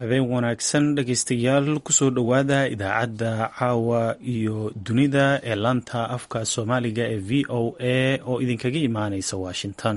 habeen wanaagsan dhegaystayaal kusoo dhowaada idaacadda caawa iyo dunida ee laanta afka soomaaliga ee v o a oo idinkaga imaaneysa washington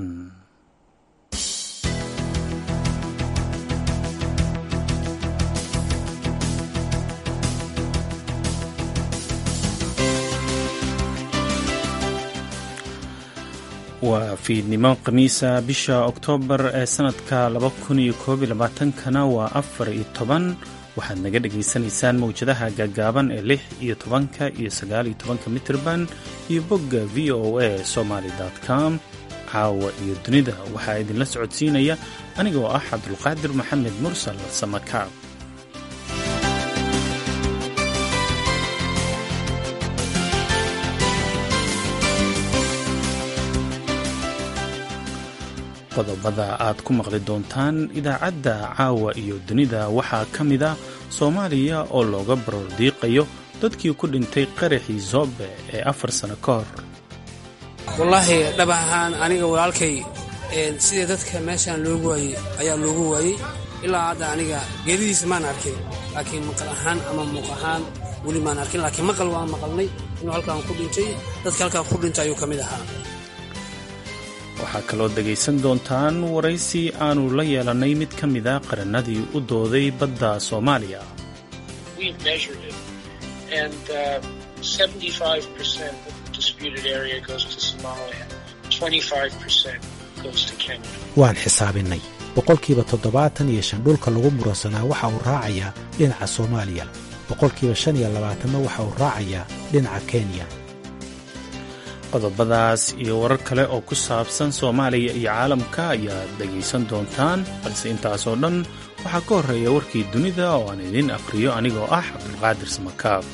waa fiidnimo khamiisa bisha oktoobar ee sanadka kana waa afar iyo toban waxaad naga dhagaysanaysaan mawjadaha gaagaaban ee lix iyo tobanka iyo sagaal iyo tobanka mitrban iyo bogga v o a somaly com caawa iyo dunida waxaa idinla socodsiinaya anigoo ah cabdulqaadir maxamed mursal samakaab qodobada aad ku maqli doontaan idaacadda caawa iyo dunida waxaa ka mid a soomaaliya oo looga barordiiqayo dadkii ku dhintay qaraxii zoobe ee afar sano ka hor wallaahi dhab ahaan aniga walaalkay sidii dadka meeshaan loogu waayey ayaa loogu waayey ilaa hadda aniga geeridiisa maan arkin laakiin maqal ahaan ama muuq ahaan weli maan arkin laakiin maqal waan maqalnay inuu halkaan ku dhintay dadka halkaan ku dhintay ayuu ka mid ahaa waxaa kaloo dhegaysan doontaan waraysi aanu la yeelannay mid ka mid a qarannadii u dooday badda soomaaliya waan xisaabinnay boqolkiiba toddobaatan iyo shan dhulka lagu muransanaa waxa uu raacayaa dhinaca soomaaliya boqolkiiba shan iyo labaatanna waxa uu raacayaa dhinaca kenya qodobadaas iyo warar kale oo ku saabsan soomaaliya iyo caalamka ayaad dhegaysan doontaan balse intaasoo dhan waxaa ka horreeya warkii dunida oo aan idiin aqhriyo anigoo ah cabdulqaadir samakaab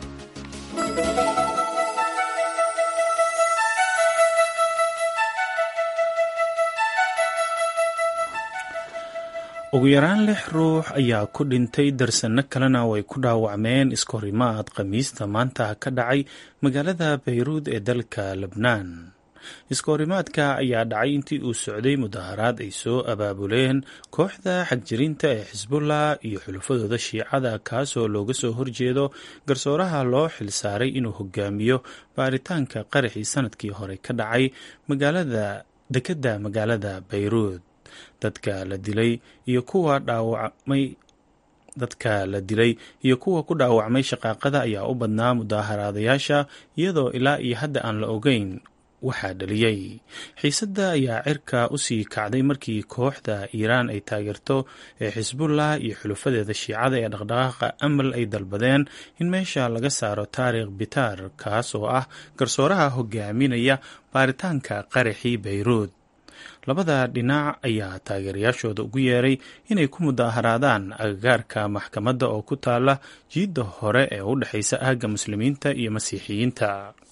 ugu yaraan lix ruux ayaa ku dhintay darsanno kalena way ku dhaawacmeen iskahorimaad khamiista maanta ka dhacay magaalada bayruud ee dalka lebnaan iskahorimaadka ayaa dhacay intii uu socday mudaharaad ay soo abaabuleen kooxda xagjirinta ee xisbullah iyo xulafadooda shiicada kaasoo looga soo horjeedo garsooraha loo xilsaaray inuu hogaamiyo baaritaanka qaraxii sanadkii hore ka dhacay magaalada dekedda magaalada bayruud dadka la dilay iyo kuwa dhaawacmay dadka la dilay iyo kuwa ku dhaawacmay shaqaaqada ayaa u badnaa mudaaharaadayaasha iyadoo ilaa iyo hadda aan la ogeyn waxaa dhaliyey xiisadda ayaa cirka u sii kacday markii kooxda iiraan ay taageerto ee xisbullah iyo xulufadeeda shiicada ee dhaqdhaqaaqa amal ay dalbadeen in meesha laga saaro taarikh bitaar kaas oo ah garsooraha hogaaminaya baaritaanka qaraxii bayruud labada dhinac ayaa taageerayaashooda ugu yeeray inay ku mudaaharaadaan agagaarka maxkamadda oo ku taala jiidda hore ee u dhexaysa aagga muslimiinta iyo masiixiyiinta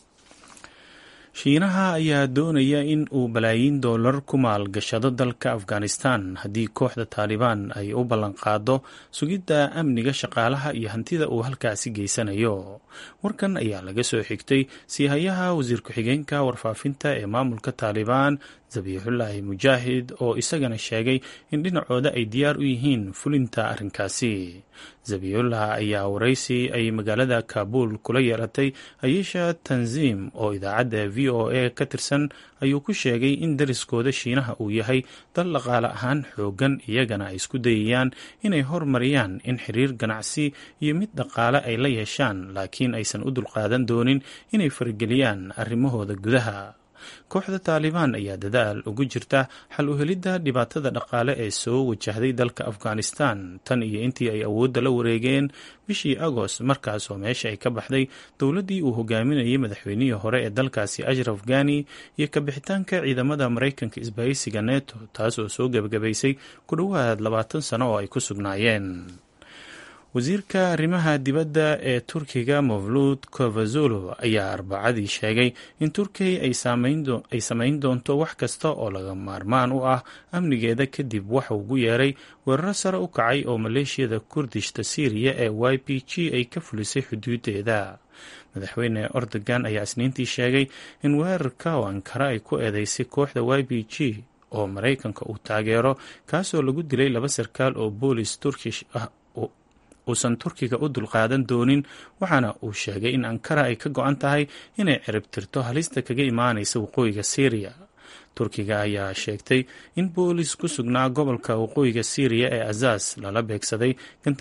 shiinaha ayaa doonaya in uu balaayiin doolar ku maalgashado dalka afghanistan haddii kooxda taalibaan ay u ballanqaado sugidda amniga shaqaalaha iyo hantida uu halkaasi geysanayo warkan ayaa laga soo xigtay siihayaha wasiir ku-xigeenka warfaafinta ee maamulka taalibaan zabiixullaahi mujaahid oo isagana sheegay in dhinacooda ay diyaar u yihiin fulinta arrinkaasi zabiyullah ayaa waraysi ay magaalada kaabul kula yeelatay ayesha tanziim oo idaacadda v o a ka tirsan ayuu ku sheegay in dariskooda shiinaha uu yahay dal dhaqaale ahaan xoogan iyagana ay isku dayayaan inay hormariyaan in xiriir ganacsi iyo mid dhaqaale ay la yeeshaan laakiin aysan u dulqaadan doonin inay farageliyaan arrimahooda gudaha kooxda taalibaan ayaa dadaal ugu jirta xal u helidda dhibaatada dhaqaale ee soo wajahday dalka afghanistan tan iyo intii ay awoodda la wareegeen bishii agost markaasoo meesha ay ka baxday dowladdii uu hogaaminayay madaxweynihii hore ee dalkaasi ashraf ghani iyo kabixitaanka ciidamada maraykanka isbahaysiga neto taas oo soo gebagabaysay ku dhowaad labaatan sano oo ay ku sugnaayeen wasiirka arrimaha dibadda ee turkiga mavluud kovazolo ayaa arbacadii sheegay in turkiya ay samayn doonto wax kasta oo laga maarmaan u ah amnigeeda kadib waxa ugu yeeray weeraro sare u kacay oo maleeshiyada kurdishta siiriya ee y p g ay ka fulisay xuduudeeda madaxweyne ordogan ayaa isniintii sheegay in weerarka oo ankara ay ku eedeysay kooxda y b g oo maraykanka uu taageero kaasoo lagu dilay laba sarkaal oo boolis turkish ah uusan turkiga u dulqaadan doonin waxaana uu sheegay in ankara ay ka go-an tahay inay ciribtirto halista kaga imaanaysa waqooyiga syriya turkiga ayaa sheegtay in boolis ku sugnaa gobolka waqooyiga syriya ee azaz lala beegsaday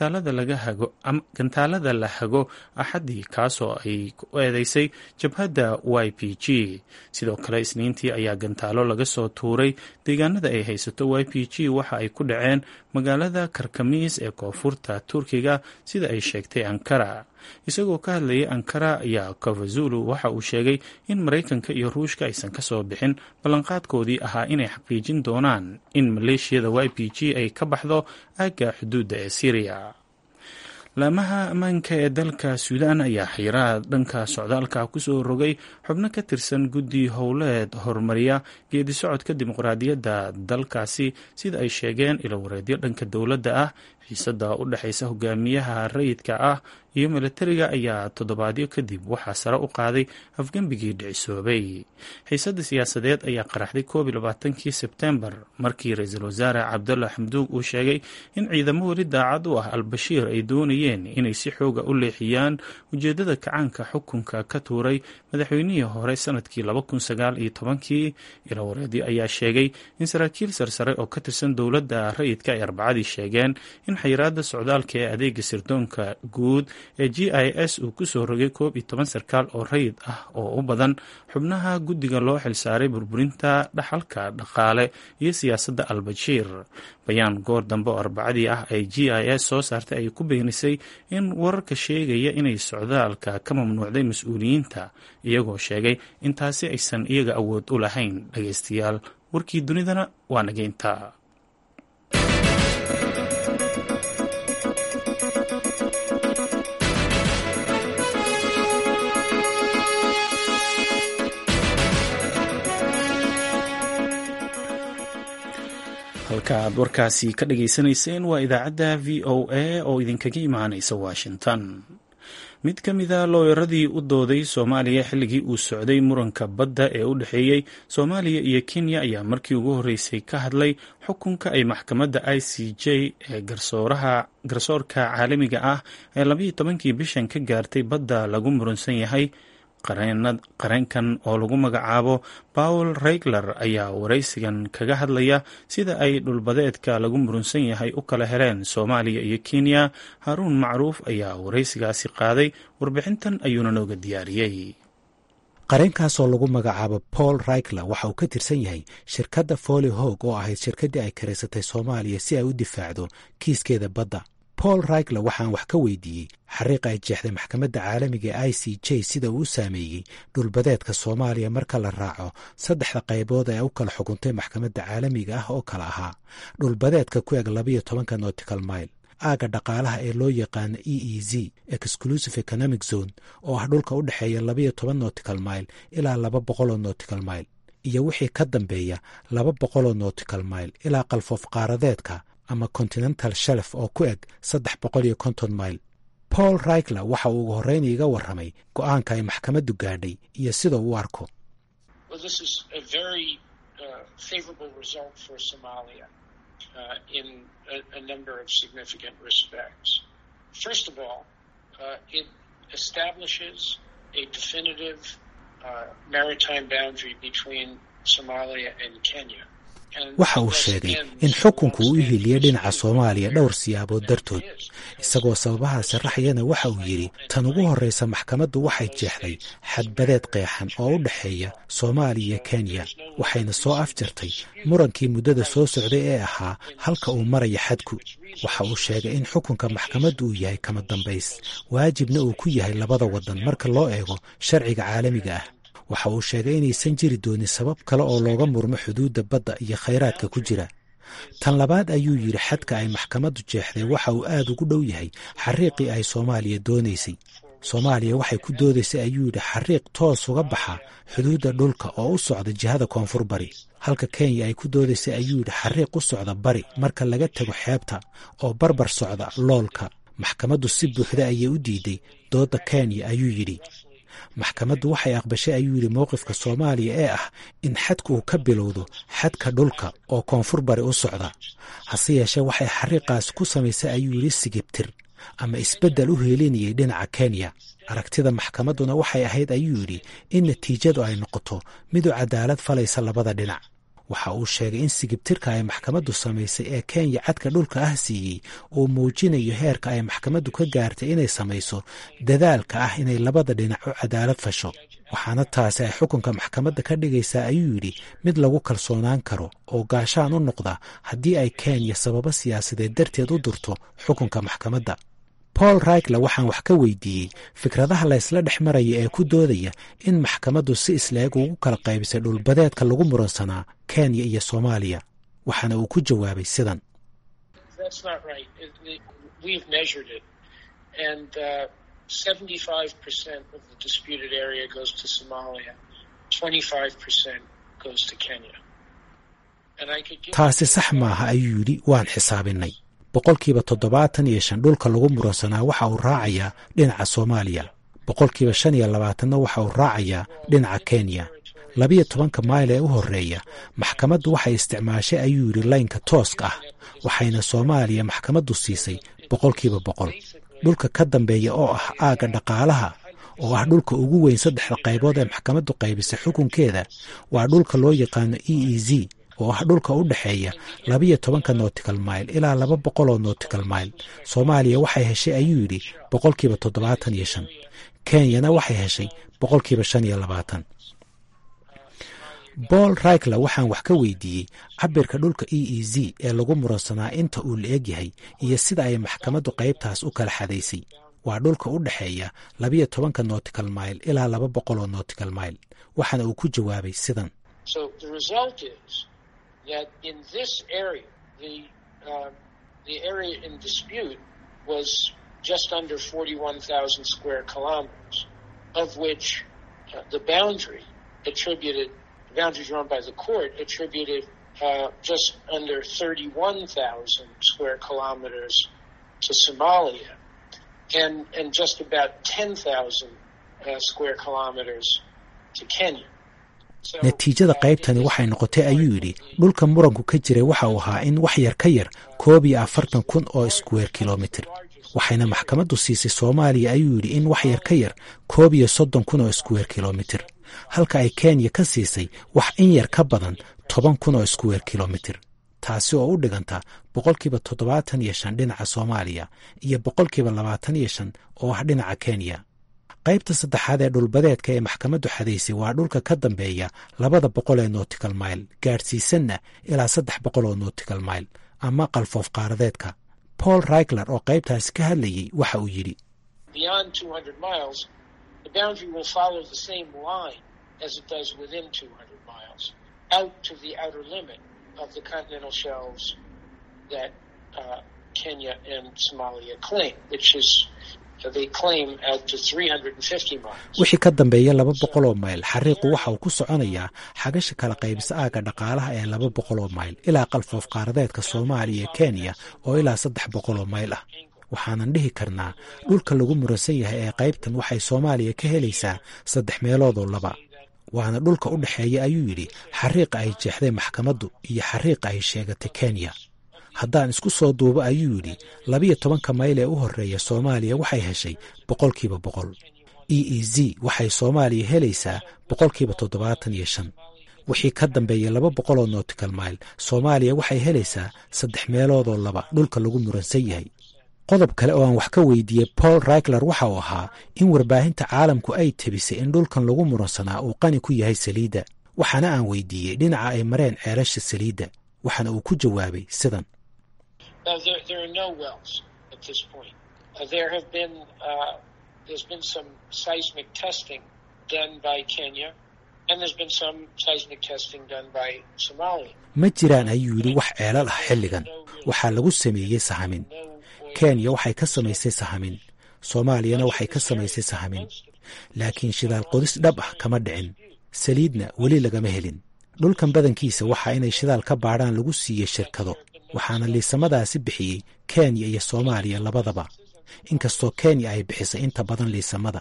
gantaalada la hago axaddii kaasoo ay ku eedeysay jabhadda y p g sidoo kale isniintii ayaa gantaalo laga soo tuuray deegaanada ay haysato y p g waxa ay ku dhaceen magaalada karkamiis ee koonfurta turkiga sida ay sheegtay ankara isagoo ka hadlayay ankara ayaa kavazulu waxa uu sheegay in maraykanka iyo ruushka aysan ka soo bixin ballanqaadkoodii ahaa inay xaqiijin doonaan in maleeshiyada y p g ay ka baxdo aagga xuduudda ee syriya laamaha ammaanka ee dalka suudaan ayaa xiiraha dhanka socdaalka kusoo rogay xubno ka tirsan guddi howleed horumariya geedi socodka dimuqraadiyadda dalkaasi sida ay sheegeen ilowareedyo dhanka dowladda ah xiisada u dhexaysa hogaamiyaha rayidka ah iyo milatariga ayaa toddobaadyo kadib waxaa sare u qaaday afgembigii dhicisoobay xiisada siyaasadeed ayaa qaraxday koob iyo labaatankii sebtembar markii ra-iisul wasaare cabdalla xamduug uu sheegay in ciidamo weli daacad u ah al-bashiir ay doonayeen inay si xooga u leexiyaan ujeedada kacaanka xukunka ka tuuray madaxweynihii hore sanadkii laba kun sagaal iyo tobankii ilawareedyo ayaa sheegay in saraakiil sarsare oo ka tirsan dowladda rayidka ay arbacadii sheegeen in xayiraada socdaalka ee adeega sirdoonka guud ee g i s uu kusoo rogay koob iyo toban sarkaal oo rayid ah oo u badan xubnaha guddiga loo xilsaaray burburinta dhaxalka dhaqaale iyo siyaasadda al-bashiir bayaan goor dambe oo arbacadii ah ay g i s soo saartay ay ku beenisay in wararka sheegaya inay socdaalka ka mamnuucday mas-uuliyiinta iyagoo sheegay in taasi aysan iyaga awood u lahayn dhageystayaal warkii dunidana waa nageynta halka aad warkaasi ka dhageysanayseen waa idaacadda v o a oo idinkaga imaanaysa washington mid ka mida looyaradii u dooday soomaaliya xilligii uu socday muranka badda ee u dhexeeyey soomaaliya iyo kenya ayaa markii ugu horreysay ka hadlay xukunka ay maxkamadda i c j ee garsoorka caalamiga ah ee labayo tobankii bishan ka gaartay badda lagu muransan yahay qareenkan oo lagu magacaabo paul regler ayaa waraysigan kaga hadlaya sida ay dhulbadeedka lagu murunsan yahay u kala heleen soomaaliya iyo kenya haruun macruuf ayaa waraysigaasi qaaday warbixintan ayuuna nooga diyaariyey qareenkaasoo lagu magacaabo paul raigler waxa uu ka tirsan yahay shirkadda foli hog oo ahayd shirkaddii ay karaysatay soomaaliya si ay u difaacdo kiiskeeda badda paul raigler waxaan wax ka weydiiyey xariiqa ay jeexday maxkamadda caalamiga ee i c j sida uu u saameeyey dhulbadeedka soomaaliya marka la raaco saddexda qaybood ee u kala xukuntay maxkamadda caalamiga ah oo kale ahaa dhulbadeedka ku eg labayo tobanka nortical mile aagga dhaqaalaha ee loo yaqaano e e z exclusive economic zone oo ah dhulka u dhexeeya labayo toban nortical mile ilaa laba boqoloo nortical mile iyo wixii ka dambeeya laba boqoloo nortical mile ilaa qalfoof qaaradeedka ama continental shelf oo ku eg saddex boqol iyo konton mile paul raigler waxa uu ugu horreyn iiga warramay go'aanka ay maxkamaddu gaadhay iyo sida u arko waxa uu sheegay in xukunku uu u hiliyey dhinaca soomaaliya dhowr siyaabood dartood isagoo sababaha sharaxayana waxa uu yidhi tan ugu horreysa maxkamaddu waxay jeexday xadbadeed qeexan oo u dhexeeya soomaaliya iyo kenya waxayna soo afjartay murankii muddada soo socday ee ahaa halka uu maraya xadku waxa uu sheegay in xukunka maxkamaddu uu yahay kama dambays waajibna uu ku yahay labada waddan marka loo eego sharciga caalamiga ah waxa uu sheegay inaysan jiri doonin sabab kale oo looga murmo xuduudda badda iyo khayraadka ku jira tan labaad ayuu yidhi xadka ay maxkamaddu jeexday waxa uu aad ugu dhow yahay xariiqii ay soomaaliya doonaysay soomaaliya waxay ku doodaysay ayuu yidhi xariiq toos uga baxa xuduudda dhulka oo u socda jihada koonfur bari halka kenya ay ku doodaysay ayuu yidhi xariiq u socda bari marka laga tago xeebta oo barbar socda loolka maxkamaddu si buuxda ayay u diiday doodda kenya ayuu yidhi maxkamaddu waxay aqbashay ayuu yidhi mowqifka soomaaliya ee ah in xadka uu ka bilowdo xadka dhulka oo koonfur bari u socda hase yeeshee waxay xariiqaas ku samaysay ayuu yidhi sigibtir ama isbeddel u heelinayay dhinaca kenya aragtida maxkamadduna waxay ahayd ayuu yidhi in natiijadu ay noqoto mid u cadaalad falaysa labada dhinac waxa uu sheegay in sigibtirka ay maxkamaddu samaysay ee kenya cadka dhulka ah siiyey uu muujinayo heerka ay maxkamaddu ka gaartay inay samayso dadaalka ah inay labada dhinac u cadaalad fasho waxaana taasi ay xukunka maxkamadda ka dhigaysaa ayuu yidhi mid lagu kalsoonaan karo oo gaashaan u noqda haddii ay kenya sababo siyaasadeed darteed u durto xukunka maxkamadda paul raigla waxaan wax ka weydiiyey fikradaha laysla dhex maraya ee ku doodaya in maxkamaddu si isleeg ugu kala qaybisay dhulbadeedka lagu muransanaa kenya iyo soomaaliya waxaana uu ku jawaabay sidan taasi sax maaha ayuu yidhi waan xisaabinay boqolkiiba toddobaatan iyo shan dhulka lagu muransanaa waxa uu raacayaa dhinaca soomaaliya boqolkiiba shan iyo labaatanna waxa uu raacayaa dhinaca kenya labiyo tobanka mayl ee u horreeya maxkamaddu waxay isticmaashay ayuu yidhi laynka tooska ah waxayna soomaaliya maxkamaddu siisay boqolkiiba boqol dhulka ka dambeeya oo ah aagga dhaqaalaha oo ah dhulka ugu weyn saddexda qaybood ee maxkamaddu qaybisay xukunkeeda waa dhulka loo yaqaano e e z oo ah dhulka u dhexeeya labiyo tobanka nortical mile ilaa laba boqol oo nortical mile soomaaliya waxay heshay ayuu yidhi boqolkiiba toddobaatan iyo shan kenyana waxay heshay boqolkiiba shan iyo labaatan paul raigla waxaan wax ka weydiiyey cabirka dhulka e e z ee lagu muransanaa inta uu la eg yahay iyo sida ay maxkamaddu qaybtaas u kala xadaysay waa dhulka u dhexeeya labiyo tobanka nortical mile ilaa laba boqol oo nortical mile waxaana uu ku jawaabay sidan that in this area, the uh, the area in dispute was just under 41,000 square kilometers, of which uh, the boundary attributed, the boundary drawn by the court attributed uh, just under 31,000 square kilometers to Somalia, and and just about 10,000 square kilometers to Kenya. natiijada qaybtani waxay noqotay ayuu yidhi dhulka muranku ka jiray waxa uu ahaa in wax yar ka yar koob iyo afartan kun oo square kilomitr waxayna maxkamaddu siisay soomaaliya ayuu yidhi in wax yar ka yar koob iyo soddon kun oo square kilomitr halka ay kenya ka siisay wax in yar ka badan toban kun oo square kilomitr taasi oo u dhiganta boqolkiiba toddobaatan iyo shan dhinaca soomaaliya iyo boqolkiiba labaatan iyo shan oo ah dhinaca kenya qaybta saddexaad ee dhulbadeedka ee maxkamaddu xadaysay waa dhulka ka dambeeya labada boqol ee nortical mile gaadhsiisanna ilaa saddex boqol oo nortical mile ama qalfoof qaaradeedka paul raigler oo qaybtaasi ka hadlayey waxa uu yidhi wixii ka dambeeya laba boqol oo mayl xariiqu waxa uu ku soconayaa xagasha kala qaybisa aagga dhaqaalaha ee laba boqol oo mayl ilaa qalfoof qaaradeedka soomaaliya iyo kenya oo ilaa saddex boqol oo mayl ah waxaanan dhihi karnaa dhulka lagu muransan yahay ee qaybtan waxay soomaaliya ka helaysaa saddex meeloodoo laba waana dhulka u dhexeeya ayuu yidhi xariiqa ay jeexday maxkamaddu iyo xariiqa ay sheegatay kenya haddaan isku soo duubo ayuu yidhi labiyo tobanka mayl ee u horreeya soomaaliya waxay heshay boqolkiiba boqol e e z waxay soomaaliya helaysaa boqolkiiba toddobaatan iyo shan wixii ka dambeeya laba boqol oo nortical mile soomaaliya waxay helaysaa saddex meeloodoo laba dhulka lagu muransan yahay qodob kale oo aan wax ka weydiiyey paul raigler waxa uu ahaa in warbaahinta caalamku ay tebisay in dhulkan lagu muransanaa uu qani ku yahay saliidda waxaana aan weydiiyey dhinaca ay mareen ceelasha saliidda waxaana uu ku jawaabay sidan Uh, there, there are no wells at this point. Uh, there have been uh, there's been some seismic testing done by Kenya, and there's been some seismic testing done by Somalia. ma jiraan ayuu yidhi wax ceelal ah xilligan waxaa lagu sameeyey sahamin kenya waxay ka samaysay sahamin soomaaliyana waxay ka samaysay sahamin laakiin shidaal qodis dhab ah kama dhicin saliidna weli lagama helin dhulkan badankiisa waxaa inay shidaal ka baadhaan lagu siiyey shirkado waxaana liisamadaasi bixiyey kenya iyo soomaaliya labadaba inkastoo kenya ay bixisay inta badan liisamada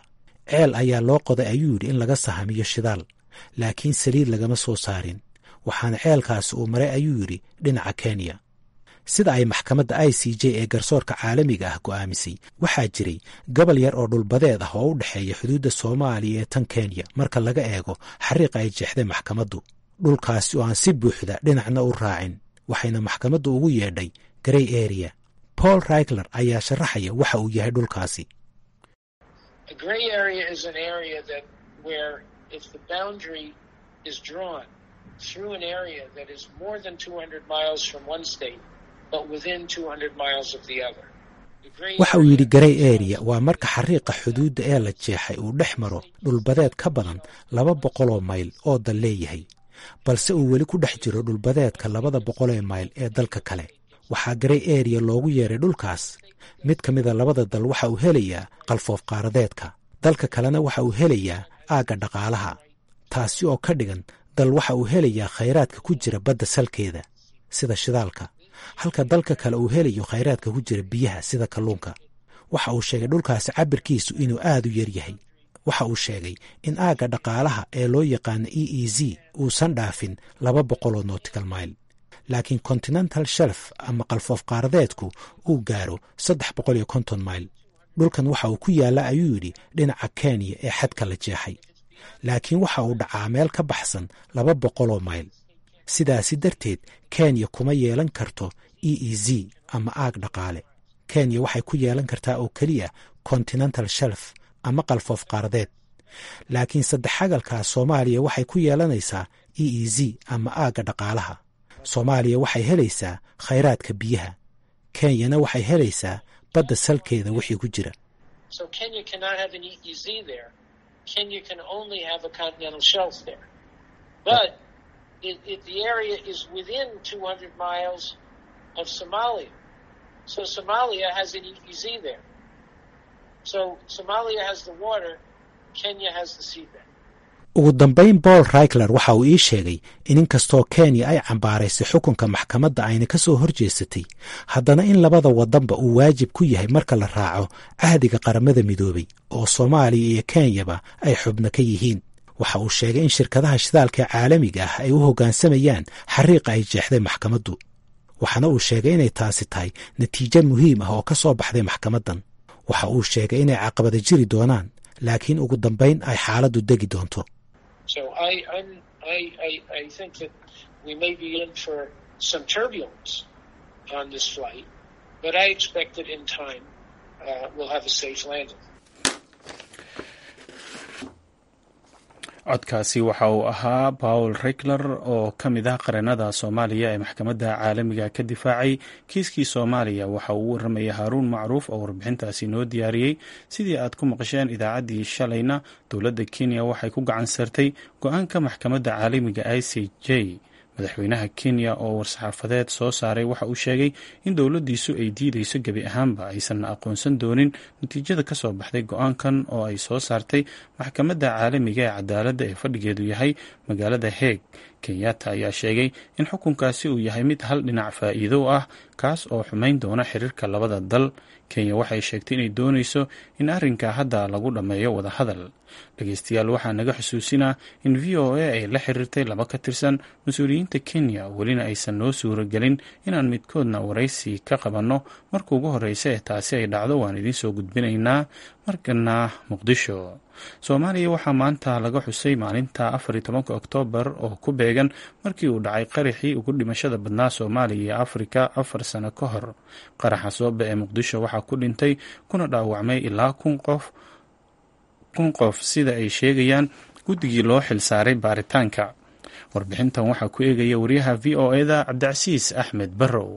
ceel ayaa loo qoday ayuu yidhi in laga sahamiyo shidaal laakiin saliid lagama soo saarin waxaana ceelkaasi uu maray ayuu yidhi dhinaca kenya sida ay maxkamadda i c j ee garsoorka caalamiga ah go'aamisay waxaa jiray gobol yar oo dhulbadeed ah oo u dhexeeya xuduudda soomaaliya ee tan kenya marka laga eego xariiqa ay jeexday maxkamaddu dhulkaasi oo aan si buuxda dhinacna u raacin waxayna maxkamaddu ugu yeedhay grey area paul raigler ayaa sharaxaya waxa uu yahay dhulkaasi waxa uu yidhi garey area waa marka xariiqa xuduudda ee la jeexay uu dhex maro dhulbadeed ka badan laba boqoloo mayl oo dal leeyahay balse uu weli ku dhex jiro dhulbadeedka labada boqolee mayl ee dalka kale waxaa garey area loogu yeeray dhulkaas mid ka mida labada dal waxa uu helayaa qalfoof qaaradeedka dalka kalena waxa uu helayaa aagga dhaqaalaha taasi oo ka dhigan dal waxa uu helayaa khayraadka ku jira badda salkeeda sida shidaalka halka dalka kale uu helayo khayraadka ku jira biyaha sida kalluunka waxa uu sheegay dhulkaasi cabirkiisu inuu aad u yar yahay waxa uu sheegay in aagga dhaqaalaha ee loo yaqaano e e z uusan dhaafin laba boqoloo nortical mile laakiin continental shelf ama qalfoof qaaradeedku uu gaaro saddex boqol iyo konton mile dhulkan waxa uu ku yaalla ayuu yidhi dhinaca kenya ee xadka la jeexay laakiin waxa uu dhacaa meel ka baxsan laba boqoloo mayl sidaasi darteed kenya kuma yeelan karto e e z ama aag dhaqaale kenya waxay ku yeelan kartaa oo keliya continental shelf ama qalfoof qaaradeed laakiin saddexagalkaa soomaaliya waxay ku yeelanaysaa e e z ama aagga dhaqaalaha soomaaliya waxay helaysaa khayraadka biyaha kenyana waxay helaysaa badda salkeeda wixii ku jira ugu dambayn paul raigler waxa uu ii sheegay in inkastoo kenya ay cambaaraysay xukunka maxkamadda ayna ka soo horjeesatay haddana in labada waddanba uu waajib ku yahay marka la raaco cahdiga qaramada midoobay oo soomaaliya iyo kenyaba ay xubno ka yihiin waxa uu sheegay in shirkadaha shidaalka caalamiga ah ay u hoggaansamayaan xariiqa ay jeexday maxkamaddu waxaana uu sheegay inay taasi tahay natiijo muhiim ah oo ka soo baxday maxkamaddan waxa uu sheegay inay caqabada jiri doonaan laakiin ugu dambayn ay xaaladdu degi doonto codkaasi waxa uu ahaa paul regler oo ka mid ah qareenada soomaaliya ee maxkamadda caalamiga ka difaacay kiiskii soomaaliya waxa uu u warramaya haaruun macruuf oo warbixintaasi noo diyaariyey sidii aad ku maqasheen idaacaddii shalayna dowladda kenya waxay ku gacan sartay go-aanka maxkamadda caalamiga i c j madaxweynaha kenya oo war-saxaafadeed soo saaray waxa uu sheegay in dowladdiisu ay diideyso gebi ahaanba aysan aqoonsan doonin natiijada ka soo baxday go-aankan oo ay soo saartay maxkamadda caalamiga ee cadaaladda ee fadhigeedu yahay magaalada heeg kenyatta ayaa sheegay in xukunkaasi uu yahay mid hal dhinac faa'iido ah kaas oo xumayn doona xiriirka labada dal kenya waxay sheegtay inay doonayso in arrinka hadda lagu dhammeeyo wadahadal dhegeystayaal waxaa naga xusuusinaa in v o a ay la xiriirtay laba ka tirsan mas-uuliyiinta kenya welina aysan noo suuragelin inaan midkoodna waraysi ka qabanno marka ugu horreysa ee taasi ay dhacdo waan idiin soo gudbinaynaa markana muqdisho soomaaliya waxaa maanta laga xusay maalinta afar iyo tobanka oktoobar oo ku beegan markii uu dhacay qaraxii ugu dhimashada badnaa soomaaliya iyo afrika afar sano ka hor qaraxa sooba ee muqdisho waxaa ku dhintay kuna dhaawacmay ilaa kun qof kun qof sida ay sheegayaan guddigii loo xilsaaray baaritaanka warbixintan waxaa ku eegaya wariyaha v o eda cabdicasiis axmed barrow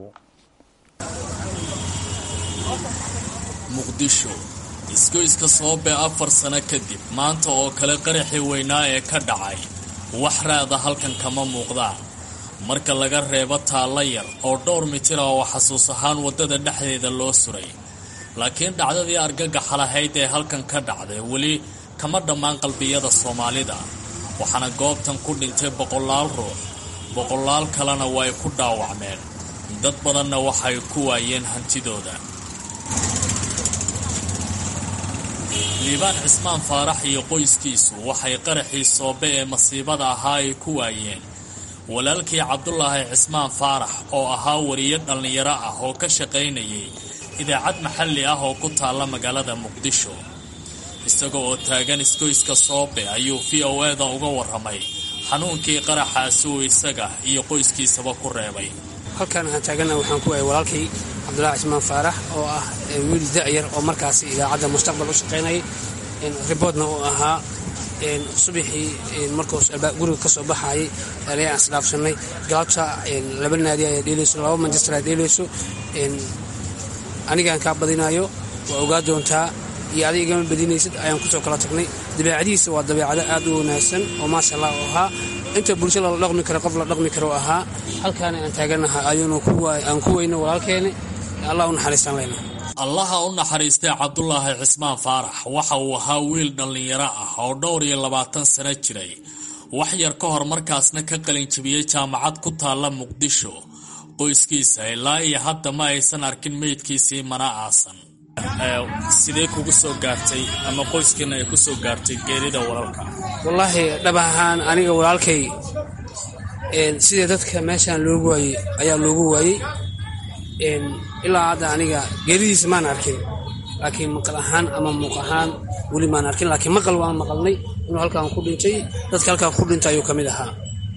muqdisho isgoyska soobe afar sano kadib maanta oo kale qaraxii weynaa ee ka dhacay wax raada halkan kama muuqdaan marka laga reebo taalla yar oo dhowr mitir ah oo xasuus ahaan waddada dhexdeeda loo suray laakiin dhacdadii argagaxa lahayd ee halkan ka dhacday weli kama dhammaan qalbiyada soomaalida waxaana goobtan ku dhintay boqolaal ruux boqolaal kalena way ku dhaawacmeen dad badanna waxay ku waayeen hantidooda liibaan cismaan faarax iyo qoyskiisu waxay qaraxii soobe ee masiibada ahaa ay ku waayeen walaalkii cabdulaahi cismaan faarax oo ahaa wariyo dhallinyaro ah oo ka shaqaynayay idaacad maxalli ah oo ku taalla magaalada muqdisho isaga oo taagan isgoyska soobe ayuu v o e da uga warramay xanuunkii qaraxaasi uu isaga iyo qoyskiisaba ku reebay halkan aan taagana waxaan ku waayay walaalkay cabdulaahi cismaan faarax oo ah wiil da'yar oo markaasi idaacadda mustaqbal u shaqaynayay riboodna uu ahaa subaxii markuu guriga ka soo baxayay alayaan isdhaafsanay galabta laba naadi ayaa dheelayso laba manchester ayaa dheelayso anigaan kaa badinayo waa ogaa doontaa iyo adig igama badinaysid ayaan kusoo kala tagnay dabeecadihiisa waa dabeecado aad u wanaagsan oo maasha allah u ahaa inta bulshada la dhaqmi karo qof la dhaqmi karo ahaa halkaana aan taaganaha ayuunu aan ku weyno walaalkeeni allah u naxariistaan leyna allaha u naxariistay cabdulaahi cismaan faarax waxa uu ahaa wiil dhallinyaro ah oo dhowr iyo labaatan sano jiray wax yar ka hor markaasna ka qalinjibiyey jaamacad ku taalla muqdisho qoyskiisa ilaa iyo hadda ma aysan arkin meydkiisii mana aasan sidee kugu soo gaartay ama qoyskiina ay ku soo gaartay geerida walaalka wallaahi dhab ahaan aniga walaalkay sidii dadka meeshaan loogu waayey ayaa loogu waayey ilaa hadda aniga geeridiisa maan arkin laakiin maqal ahaan ama muuq ahaan weli maan arkin laakiin maqal waan maqalnay inuu halkaan ku dhintay dadka halkaan ku dhintay ayuu ka mid ahaa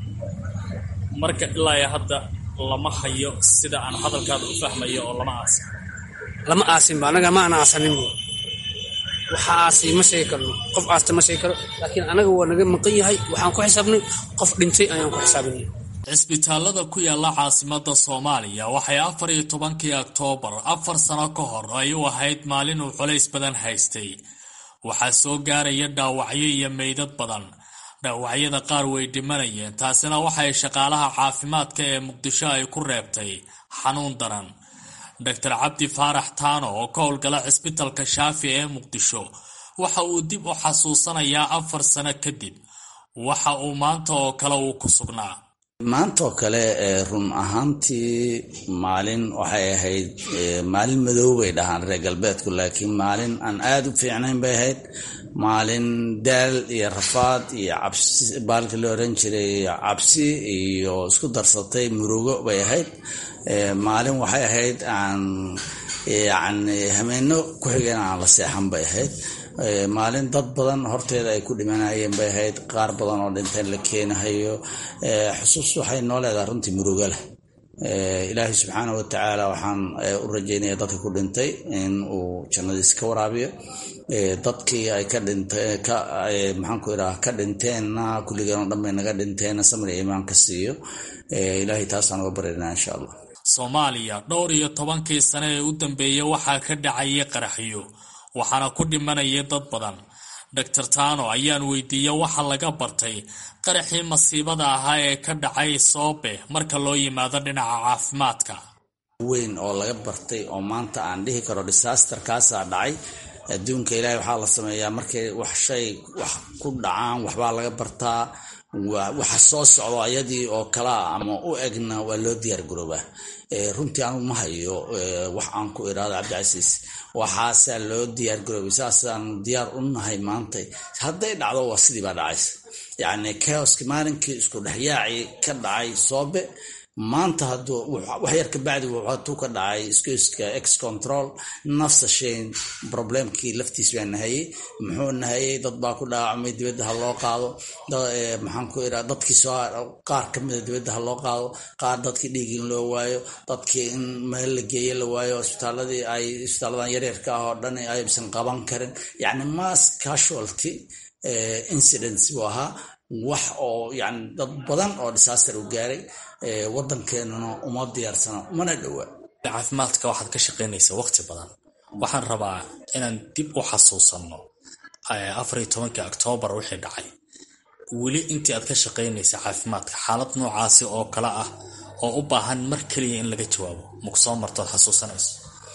marka ilaa iyo hadda lama hayo sida aan hadalkaada u fahmayo oo lama aasin lama aasinba annaga ma ana aasaninba waxa aasay ma sheegi karno qof aasta ma sheegi karo laakiin annaga waa naga maqan yahay waxaan ku xisaabnay qof dhintay ayaan ku xisaabinay cisbitaalada ku yaala caasimada soomaaliya waxay afar iyo tobankii oktoobar afar sano ka hor ay u ahayd maalin uu culays badan haystay waxaa soo gaaraya dhaawacyo iyo meydad badan dhaawacyada qaar way dhimanayeen taasina waxay shaqaalaha caafimaadka ee muqdisho ay ku reebtay xanuun daran doctor cabdi faarax taano oo ka howlgala cisbitalka shaafi ee muqdisho waxa uu dib u xasuusanayaa afar sano kadib waxa uu maanta oo kale uu ku sugnaa maantaoo kale run ahaantii maalin waxay ahayd maalin madow bay dhahaan reer galbeedku laakiin maalin aan aada u fiicnayn bay ahayd maalin daal iyo rafaad iyo cabsi baalka la oran jiray cabsi iyo isku darsatay murugo bay ahayd maalin waxay ahayd aan yani hameeno ku xigeen aan la seexan bay ahayd maalin dad badan horteeda ay ku dhimanayeen bay ahayd qaar badan oo dhinteen la keenahayo xusuus waxay noo leedahay runtii murugo leh ilaahay subxaana wa tacaala waxaan u rajeynaya dadka ku dhintay in uu jannadiis ka waraabiyo dadkii ay ka dhintee maxaan ku idhaha ka dhinteenna kulligeen oo dhan bay naga dhinteenna samir iyo imaan ka siiyo ilaahay taasaan uga baryaynaa insha allah soomaaliya dhowr iyo tobankii sane ee u dambeeyey waxaa ka dhacayay qaraxyo waxaana ku dhimanayay dad badan doctor tano ayaan weydiiyey waxa laga bartay qaraxii masiibada ahaa ee ka dhacay soobe marka loo yimaado dhinaca caafimaadka weyn oo laga bartay oo maanta aan dhihi karo disaster kaasaa dhacay adduunka ilaahay waxaa la sameeyaa markay wax shay wax ku dhacaan waxbaa laga bartaa waxa soo socdo ayadii oo kalaa ama u egna waa loo diyaar garoobaa runtii anu ma hayo wax aan ku iraado cabdicasiis waxaasaa loo diyaar garoobay saasaan diyaar u nahay maanta hadday dhacdo waa sidii baa dhacaysa yacni chaoski maalinkii isku dhexyaacii ka dhacay soobe maanta hadduu wax yar kabacdi hadduu ka dhacay iskoyska ex control nafsa shayn problemkii laftiis baa nahayey muxuu nahayey dad baa ku dhaawacmay dibadda ha loo qaado maxaan ku iraa dadkii soo qaar ka mida dibadda ha loo qaado qaar dadkii dhiig in loo waayo dadkii in meel la geeye la waayo isbitaaladii ay isbitaaladan yaryarka ah oo dhan aysan qaban karin yacni mass casualty incidents buu ahaa wax oo yani dad badan oo disaster u gaaray wadankeenuna uma diyaarsana umana dhowaa caafimaadka waxaad ka shaqaynaysaa waqti badan waxaan rabaa inaan dib u xasuusanno afar iyo tobankii oktoobar wixii dhacay weli intii aad ka shaqaynaysa caafimaadka xaalad noocaasi oo kale ah oo u baahan mar keliya in laga jawaabo maku soo martood xasuusanayso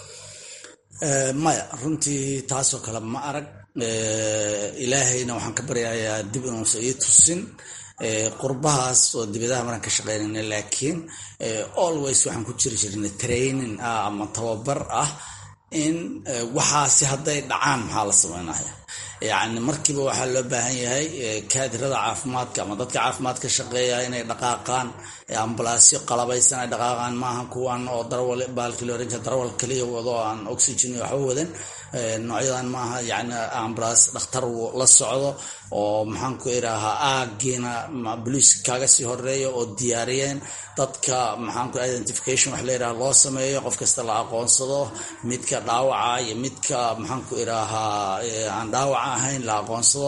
maya runtii taasoo kale ma arag ilaahayna waxaan ka baryayaa dib inuusan ii tusin qurbahaas oo dibadaha maraan ka shaqeynayna laakiin always waxaan ku jiri jirnay training ah ama tababar ah in waxaasi hadday dhacaan maxaa la sameynaya yacni markiiba waxaa loo baahan yahay kaadirada caafimaadka ama dadka caafimaadka shaqeeya inay dhaqaaqaan ambalaasyo qalabaysan ay dhaqaaqaan maaha kuwan oo darawal baalkii la oran jira darawal kaliya wado oo aan oxygen waxba wadan noocyadan maaha yacni ambalaas dhakhtar la socdo oo maxaan ku idhaahaa aagiina boliiska kaaga sii horeeya oo diyaariyeen dadka maxaanku identification wax la yidhaha loo sameeyo qof kasta la aqoonsado midka dhaawaca iyo midka maxaanku idhaahaa aan dhaawaca ahayn la aqoonsado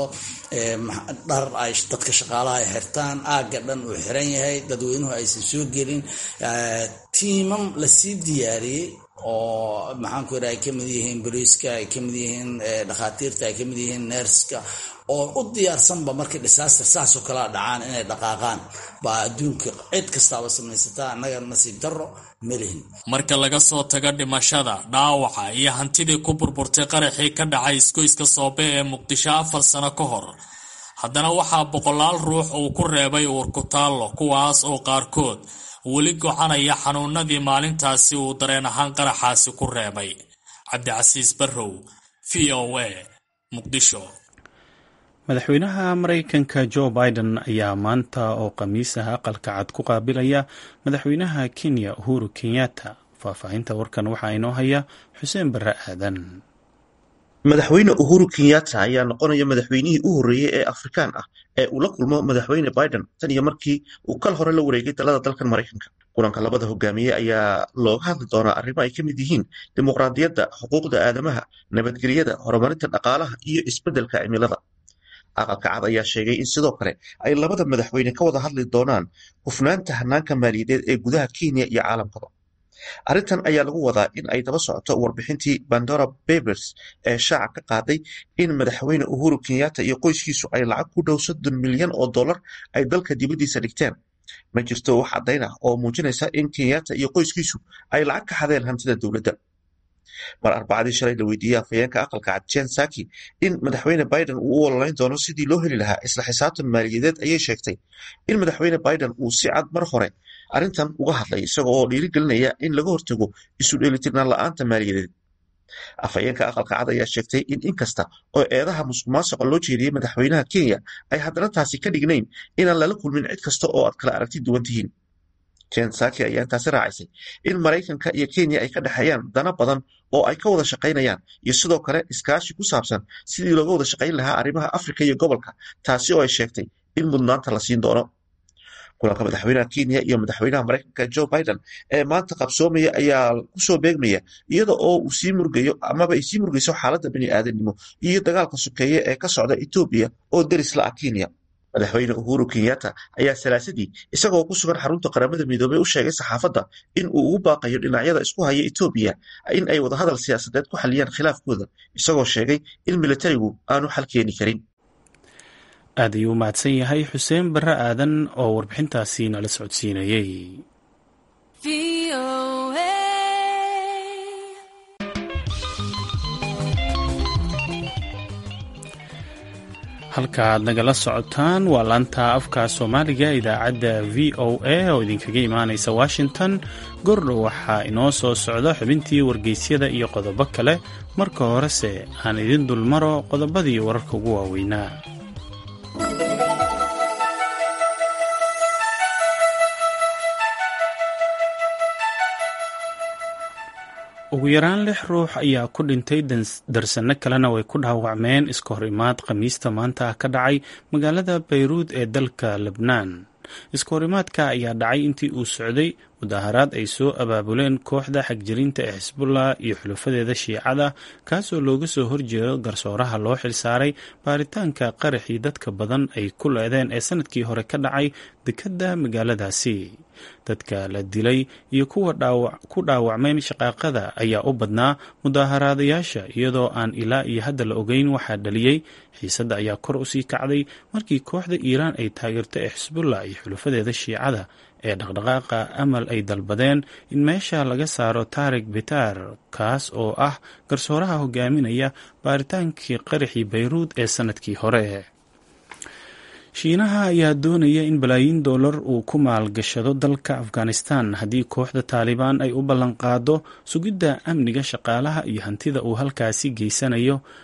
dhar ay dadka shaqaalaha ay xirtaan aagga dhan uu xiran yahay dadweynuhu aysan soo gelin tiimam lasii diyaariyey oo maxaanku idhaha ay kamid yihiin boliiska ay kamid yihiin dhakhaatiirta ay kamid yihiin neerska oo u diyaarsanba markay disaster saasoo kalea dhacaan inay dhaqaaqaan baa adduunka cid kastaaba samaysataa annaga nasiib darro malihin marka laga soo tago dhimashada dhaawaca iyo hantidii ku burburtay qaraxii ka dhacay isgoyska soobe ee muqdisho afar sano ka hor haddana waxaa boqolaal ruux uu ku reebay uurkutaallo kuwaas oo qaarkood weli gocanaya xanuunadii maalintaasi uu dareen ahaan qaraxaasi ku reebay cabdicasiis barrow v o a muqdisho madaxweynaha maraykanka jo biden ayaa maanta oo khamiisaha aqalka cad ku qaabilaya madaxweynaha kenya uhuru kenyatta faahfaahinta warkan waxaa inoo haya xuseen barre aadan madaxweyne uhuru kenyatta ayaa noqonaya madaxweynihii u horreeyey ee afrikaan ah ee uu la kulmo madaxweyne biden tan iyo markii uu kal hore la wareegay talada dalkan maraykanka kulanka labada hogaamiye ayaa looga hadli doonaa arrimo ay ka mid yihiin dimuqraadiyadda xuquuqda aadamaha nabadgelyada horumarinta dhaqaalaha iyo isbeddelka cimilada aqalka cad ayaa sheegay in sidoo kale ay labada madaxweyne ka wada hadli doonaan hufnaanta hanaanka maaliyadeed ee gudaha kenya iyo caalamkaba arrintan ayaa lagu wadaa in ay daba socoto warbixintii bandora babers ee shaaca ka qaaday in madaxweyne uhuru kenyatta iyo qoyskiisu ay lacag ku dhow soddon milyan oo dollar ay dalka dibaddiisa dhigteen ma jirto wax caddayn ah oo muujinaysa in kenyatta iyo qoyskiisu ay lacag ka xadeen hantida dowladda mar arbacadii shalay la weydiiyey afhayeenka aqalka cad jen saki in madaxweyne biden uu u ololayn doono sidii loo heli lahaa isla xisaabtan maaliyadeed ayay sheegtay in madaxweyne biden uu si cad mar hore arrintan uga hadlay isaga oo dhiirigelinaya in laga hortago isu dheelitirnaan la-aanta maaliyadeed afhayeenka aqalka cad ayaa sheegtay in inkasta oo eedaha musuq maasuqa loo jeediyey madaxweynaha kenya ay haddana taasi ka dhignayn inaan lala kulmin cid kasta oo aad kala aragti duwan tihiin jen saki ayaa intaasi raacisay in maraykanka iyo kenya ay ka dhexeeyaan dana badan oo ay ka wada shaqaynayaan iyo sidoo kale iskaashi ku saabsan sidii looga wada shaqayn lahaa arrimaha afrika iyo gobolka taasi oo ay sheegtay in mudnaanta la siin doono kulanka madaxweynaha kenya iyo madaxweynaha maraykanka jo biden ee maanta qabsoomaya ayaa kusoo beegmaya iyada oo uu sii murgayo amaba ay sii murgayso xaaladda bini aadanimo iyo dagaalka sokeeye ee ka socda etoobiya oo deris la ah kenya madaxweyne uhuru kenyatta ayaa salaasadii isagoo ku sugan xarunta qaramada midoobey u sheegay saxaafadda in uu ugu baaqayo dhinacyada isku haya etoobiya in ay wadahadal siyaasadeed ku xaliyaan khilaafkooda isagoo sheegay in militarigu aanu xal keeni karin aad ayuu u mahadsan yahay xuseen barre aadan oo warbixintaasi nala socodsiinayey halka aad nagala socotaan waa laanta afka soomaaliga idaacadda v o a oo idinkaga imaanaysa washington gordhow waxaa inoo soo socda xubintii wargeysyada iyo qodobo kale marka horese aan idin dulmaro qodobadii wararka ugu waaweynaa ugu yaraan lix ruux ayaa ku dhintay darsano kalena way ku dhaawacmeen iska hor imaad khamiista maanta ka dhacay magaalada bayruud ee dalka lebnaan iska horimaadka ayaa dhacay intii uu socday mudaharaad ay soo abaabuleen kooxda xagjirinta ee xisbullah iyo xulufadeeda shiicada kaasoo looga soo horjeedo garsooraha loo xilsaaray baaritaanka qaraxii dadka badan ay ku leedeen ee sanadkii hore ka dhacay dekedda magaaladaasi dadka la dilay iyo kuwa ku dhaawacmeen shaqaaqada ayaa u badnaa mudaaharaadayaasha iyadoo aan ilaa iyo hadda la ogeyn waxaa dhaliyey xiisadda ayaa kor usii kacday markii kooxda iiraan ay taageerto ee xisbullah iyo xulufadeeda shiicada ee dhaqdhaqaaqa amal ay dalbadeen in meesha laga saaro tarik bitar kaas oo ah garsooraha hogaaminaya baaritaankii qaraxii bayruud ee sanadkii hore shiinaha ayaa doonaya in balaayiin dollar uu ku maalgashado dalka afghanistan haddii kooxda taalibaan ay u ballanqaado sugidda amniga shaqaalaha iyo hantida uu halkaasi geysanayo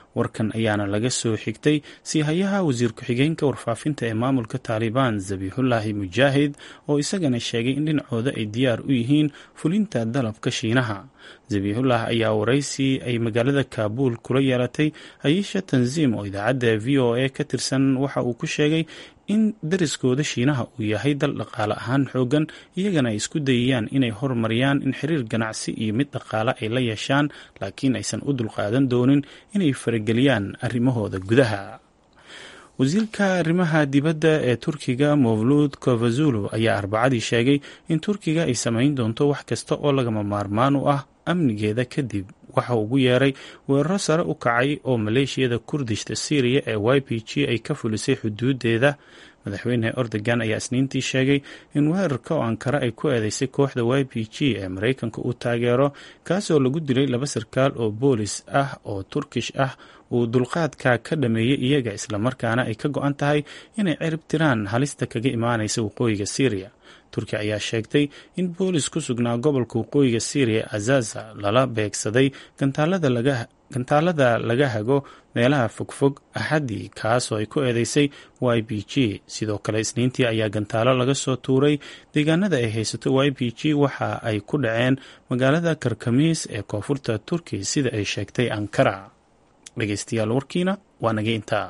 warkan ayaana laga soo xigtay siihayaha wasiir ku-xigeenka warfaafinta ee maamulka taalibaan zabiixullaahi mujaahid oo isagana sheegay in dhinacooda ay diyaar u yihiin fulinta dalabka shiinaha zabiixullah ayaa waraysi ay magaalada kaabuul kula yeelatay hayisha tanziim oo idaacadda v o a ka tirsan waxa uu ku sheegay in dariskooda shiinaha uu yahay dal dhaqaale ahaan xoogan iyagana ay isku dayayaan inay horumariyaan in xiriir ganacsi iyo mid dhaqaale ay la yeeshaan laakiin aysan u dulqaadan doonin inay farageliyaan arrimahooda gudaha wasiirka arrimaha dibadda ee turkiga mowluud kovazulu ayaa arbacadii sheegay in turkiga ay samayn doonto wax kasta oo lagama maarmaan u ah amnigeeda kadib waxa ugu yeeray weeraro sare u kacay oo maleeshiyada kurdishta syriya ee y p g ay ka fulisay xuduudeeda madaxweyne erdogan ayaa isniintii sheegay in weerarka oo ankara ay ku eedeysay kooxda y p g ee maraykanka uu taageero kaasoo lagu dilay laba sarkaal oo boolis ah oo turkish ah uu dulqaadka ka dhameeyey iyaga islamarkaana ay ka go-an tahay inay cirib tiraan halista kaga imaanaysa waqooyiga syriya turki ayaa sheegtay in boolis ku sugnaa gobolka waqooyiga syriya azaza lala beegsaday gantaalada laga hago meelaha fogfog axaddii kaasoo ay ku eedeysay y b g sidoo kale isniintii ayaa gantaalo laga soo tuuray deegaanada ay haysato y b g waxa ay ku dhaceen magaalada karkamiis ee koonfurta turki sida ay sheegtay ankara dhegeystayaal warkiina waa naga intaa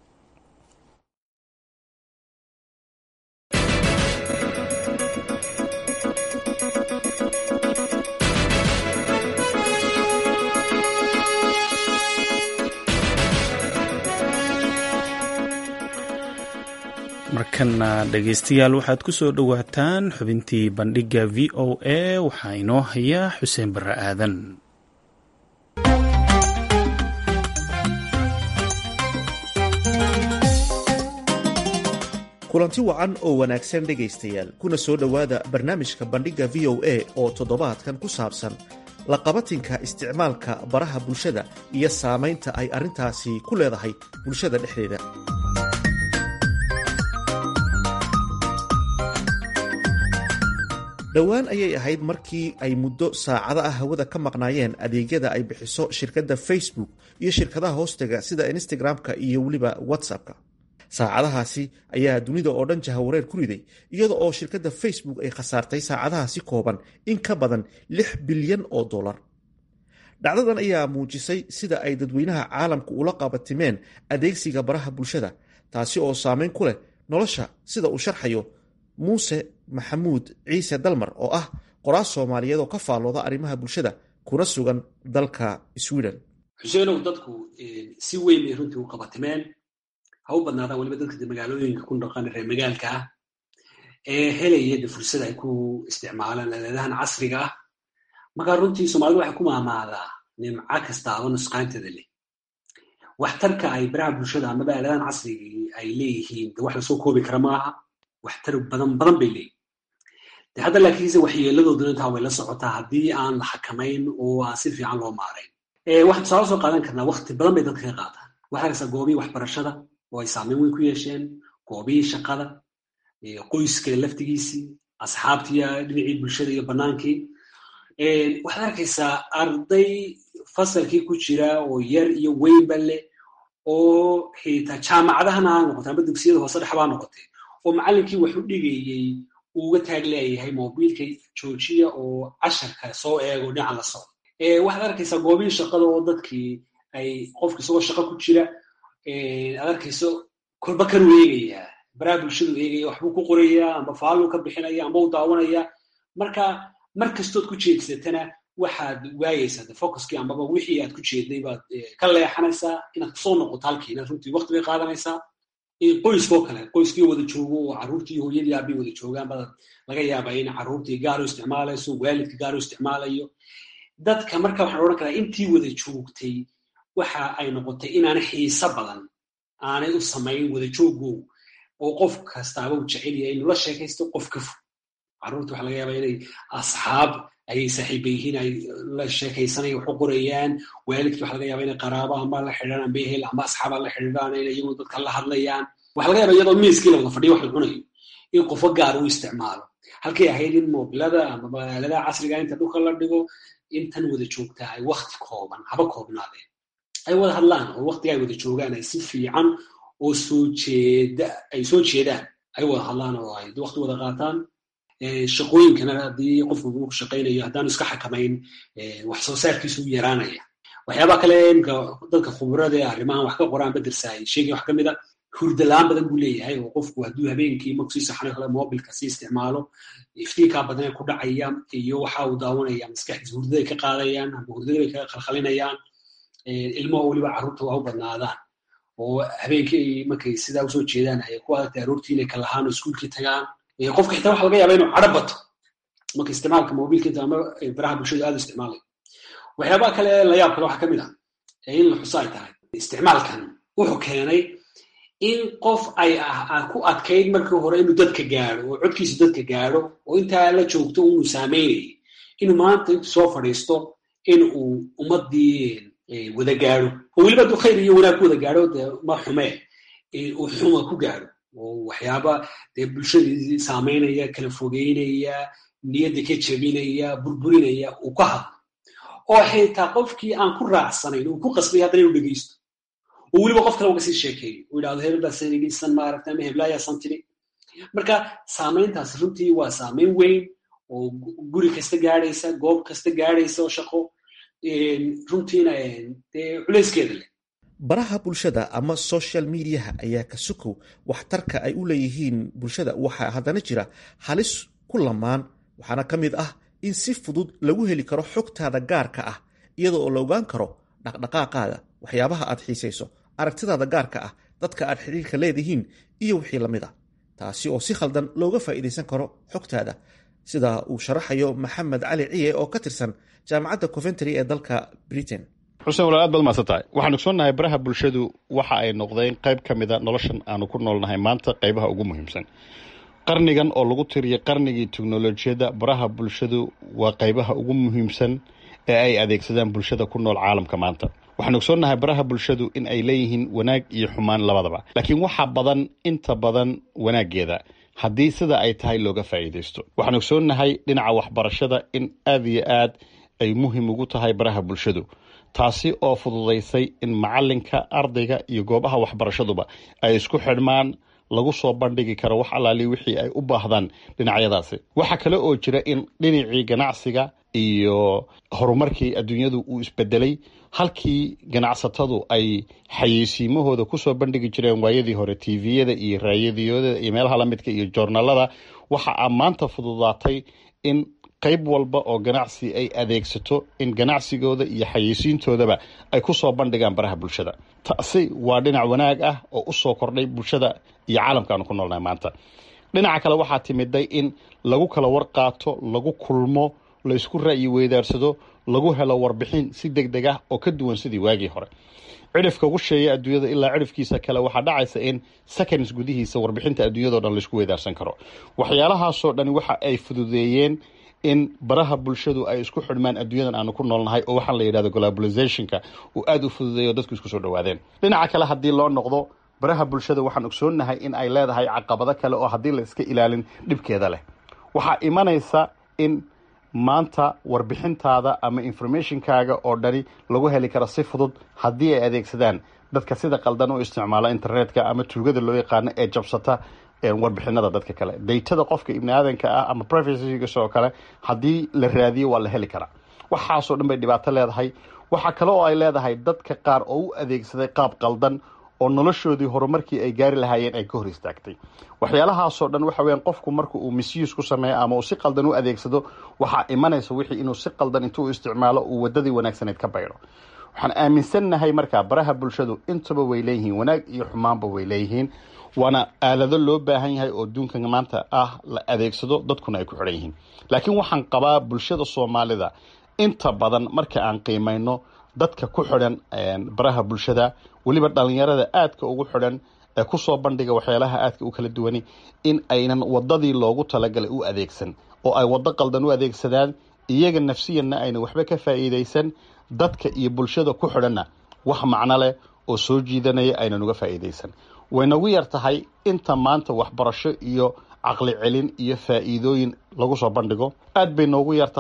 markana dhegeystayaal waxaad ku soo dhowaataan xubintii bandhigga v o a waxaa inoo haya xuseen barre aadan kulanti wacan oo wanaagsan dhegaystayaal kuna soo dhowaada barnaamijka bandhigga v o a oo toddobaadkan ku saabsan laqabatinka isticmaalka baraha bulshada iyo saamaynta ay arrintaasi ku leedahay bulshada dhexdeeda dhowaan ayay ahayd markii ay muddo saacado ah hawada ka maqnaayeen adeegyada ay bixiso shirkadda facebook iyo shirkadaha hoostaga sida instagram-ka iyo weliba whatsapp-ka saacadahaasi ayaa dunida oo dhan jahawareer ku riday iyada oo shirkadda facebook ay khasaartay saacadahaasi kooban in ka badan lix bilyan oo dollar dhacdadan ayaa muujisay sida ay dadweynaha caalamku ula qabatimeen adeegsiga baraha bulshada taasi oo saameyn ku leh nolosha sida uu sharxayo muuse maxamuud ciise dalmar oo ah qoraas soomaaliyeed oo ka faallooda arrimaha bulshada kuna sugan dalka sweden xuseenow dadku si weyn bay runtii u qabatimeen ha u badnaadaan weliba dadka magaalooyinka ku dhaqan reer magaalka ah ee helaya de fursad ay ku isticmaalaan aleedahan casriga ah markaa runtii soomaalida waxay ku maamaadaa nimco kastaaba nusqaanteeda leh waxtarka ay baraha bulshada amaba aleedahan casrigii ay leeyihiin de wax lasoo koobi kara maaha waxtar badan badan bay leeyihin de hadda laakiinse waxyeeladooduna intaa way la socotaa haddii aan la xakamayn oo aan si fiican loo maarayn waxaan tusaale soo qaadan karnaa wakti badan bay dadka ka qaataan waxaa arkaysaa goobihii waxbarashada oo ay saameyn weyn ku yeesheen goobihii shaqada qoyska laftigiisii asxaabtii dhinacii bulshada iyo bannaankii waxaad arkaysaa arday fasalkii ku jira oo yar iyo weynba leh oo xitaa jaamacadahana ha noqotay amba dugsiyada hoose dhexbaa noqotay oo macallinkii wax u dhigayey uuga taag leeyahay mobiilka joojiya oo casharka soo eego dhinaca la socdo waxaad arkaysaa goobihii shaqada oo dadkii ay qofka isagoo shaqo ku jira aad arkayso kolba kanuu eegayaa baraha bulshadu eegaya waxbuu ku qorayaa amba faalluu ka bixinaya amba u daawanaya marka mar kastood ku jeedsatana waxaad waayeysaa de focuskii ambaba wixii aad ku jeeday baad ka leexanaysaa inaad kusoo noqoto halkii inaad runtii wakti bay qaadanaysaa qoyskoo kale qoyskii wada joogo oo carruurtii hooyadii aabay wada joogaan baad laga yaabaa in carruurtii gaar u isticmaalayso waalidka gaar u isticmaalayo dadka marka waxaan odhan karaa intii wada joogtay waxa ay noqotay inaana xiise badan aanay u samayn wada joogo oo qof kastaaba u jecel yahay inuu la sheekaysto qof ka fog carruurta waxa laga yaabaa inay asxaab ayay saaxiiba yihiin ay la sheekaysanaya wax u qorayaan waalidkii waxa laga yaaba inay qaraabo amba la xidhaan amba ehel amba asxaaba la xidhiidhaan inay iyagu dadka la hadlayaan waxa laga yaaba iyadoo miiskii la wada fadhiyo wax la cunayo in qofo gaar u isticmaalo halkay ahayd in mobilada amaba aaladaha casriga inta dhulka la dhigo intan wada joogtaa ay wakti kooban haba koobnaadeen ay wada hadlaan oo waqtiga ay wada joogaan ay si fiican oo soo jeeda ay soo jeedaan ay wada hadlaan oo ay waqti wada qaataan shaqooyinkana haddii qofku uu shaqaynayo haddaanu iska xakamayn wax soo saarkiisu u yaraanaya waxyaabaha kale imka dadka khubrada ee arrimahan wax ka qoraan badersaay sheegay wax ka mid a hurda la-aan badan buu leeyahay oo qofku hadduu habeenkii marku sii saxnayo kale mobilka sii isticmaalo iftiinkaa badan ee ku dhacaya iyo waxa uu daawanaya maskaxdiisa hurdaday ka qaadayaan ama hurdada bay ka khalkhalinayaan ilmaha weliba carruurta waa u badnaadaan oo habeenkii markay sidaa usoo jeedaan ay ku adagtay aroortii inay kalahaan oo iskuulkii tagaan qofka xitaa waxa laga yaaba inuu cadho bato marka isticmaalka mobilka ama baraha bulshada aad u isticmaalay waxyaabaha kale la yaab kale waxaa ka mid ah in la xuso ay tahay isticmaalkan wuxuu keenay in qof ay ku adkayd markii hore inuu dadka gaadho oo codkiisa dadka gaadho oo intaa la joogto unu saameynayay inuu maanta intu soo fadhiisto in uu ummadii wada gaadho oo weliba hadduu khayr iyo wanaag ku wada gaadho dee ma xumee uu xuma ku gaadho oo waxyaaba dee bulshadii saameynaya kala fogeynaya niyadda ka jebinaya burburinaya uu ka hadlo oo xitaa qofkii aan ku raacsanayn uu ku qasbay haddana inuu dhegeysto oo weliba qof kale uga sii sheekeeyo uu yidhahdo hebel baa sanidhisan maaragta ama heblaayaa tiri marka saamayntaas runtii waa saamayn weyn oo guri kasta gaadhaysa goob kasta gaadhaysa oo shaqo runtiina dee culayskeeda leh baraha bulshada ama social mediaha ayaa ka sukow waxtarka ay u leeyihiin bulshada waxaa haddana jira halis ku lamaan waxaana ka mid ah in si fudud lagu heli karo xogtaada gaarka ah iyadoo oo la ogaan karo dhaqdhaqaaqaada waxyaabaha aad xiisayso aragtidaada gaarka ah dadka aad xidhiirka leedihiin iyo wixii lamid a taasi oo si khaldan looga faa'iidaysan karo xogtaada sida uu sharaxayo maxamed cali ciye oo ka tirsan jaamacadda coventry ee dalka britain xuseen walaal aad baad mahadsan tahay waxaan ogsoonnahay baraha bulshadu waxa ay noqdeen qayb ka mida noloshan aanu ku noolnahay maanta qaybaha ugu muhiimsan qarnigan oo lagu tiriyay qarnigii teknolojiyadda baraha bulshadu waa qaybaha ugu muhiimsan ee ay adeegsadaan bulshada ku nool caalamka maanta waxaan ogsoonnahay baraha bulshadu in ay leeyihiin wanaag iyo xumaan labadaba laakiin waxaa badan inta badan wanaaggeeda haddii sida ay tahay looga faa'iidaysto waxaan ogsoonnahay dhinaca waxbarashada in aad iyo aad ay muhiim ugu tahay baraha bulshadu taasi oo fududaysay in macalinka ardayga iyo goobaha waxbarashaduba ay isku xidhmaan lagu soo bandhigi karo wax allaali wixii ay u baahdaan dhinacyadaasi waxaa kale oo jira in dhinacii ganacsiga iyo horumarkii adduunyadu uu isbedelay halkii ganacsatadu ay xayeysiimahooda kusoo bandhigi jireen waayadii hore tviyada iyo raayadiyooda iyo meelaha lamidka iyo joornalada waxa a maanta fududaatay in qayb walba oo ganacsi ay adeegsato in ganacsigooda iyo xayeysiintoodaba ay kusoo bandhigaan baraha bulshada taasi waa dhinac wanaag ah oo usoo kordhay bulshada iyo caalamkaanu ku noolnahay maanta dhinaca kale waxaa timiday in lagu kala warqaato lagu kulmo la isku ra'yi weydaarsado lagu helo warbixin si deg deg ah oo ka duwan sidii waagii hore cidhifka ugu sheeya adduunyada ilaa cidhifkiisa kale waxaa dhacaysa in seconds gudihiisa warbixinta adduunyado dhan laisku weydaarsan karo waxyaalahaasoo dhani waxa ay fududeeyeen in baraha bulshadu ay isku xidhmaan adduunyadan aanu ku noolnahay oo waxaan la yidhahdo globalizationka uu aada u fududeeyo dadku isku soo dhawaadeen dhinaca kale haddii loo noqdo baraha bulshada waxaan ogsoonnahay in ay leedahay caqabado kale oo haddii la iska ilaalin dhibkeeda leh waxaa imanaysa in maanta warbixintaada ama informationkaaga oo dhani lagu heli karo si fudud haddii ay adeegsadaan dadka sida qaldan u isticmaala internetka ama tuugada loo yaqaano ee jabsata warbixinada dadka kale daytada qofka ibni aadanka ah ama privacygas oo kale haddii la raadiyo waa la heli karaa waxaasoo dhan bay dhibaato leedahay waxaa kale oo ay leedahay dadka qaar oo u adeegsaday qaab qaldan oo noloshoodii horumarkii ay gaari lahaayeen ay ka hor istaagtay waxyaalahaasoo dhan waxa weyaan qofku marka uu misuse ku sameeyo ama uu si qaldan u adeegsado waxaa imanaysa wixii inuu si qaldan intuu isticmaalo uu wadadii wanaagsaneyd ka baydho waxaan aaminsannahay markaa baraha bulshadu intaba way leeyihiin wanaag iyo xumaanba way leeyihiin waana aalado loo baahan yahay oo adduunkan maanta ah la adeegsado dadkuna ay ku xidhan yihiin laakiin waxaan qabaa bulshada soomaalida inta badan marka aan qiimayno dadka ku xidhan baraha bulshada weliba dhalinyarada aadka ugu xidhan ee kusoo bandhiga waxyaalaha aadka u kala duwani in aynan wadadii loogu talagalay u adeegsan oo ay waddo qaldan u adeegsadaan iyaga nafsiyanna ayna waxba ka faa'iidaysan dadka iyo bulshada ku xidhanna wax macno leh oo soo jiidanaya aynan uga faa'iidaysan way nagu yar tahay inta maanta waxbarasho iyo caqli celin iyo faa'iidooyin lagu soo bandhigo aad bay noogu yar tahay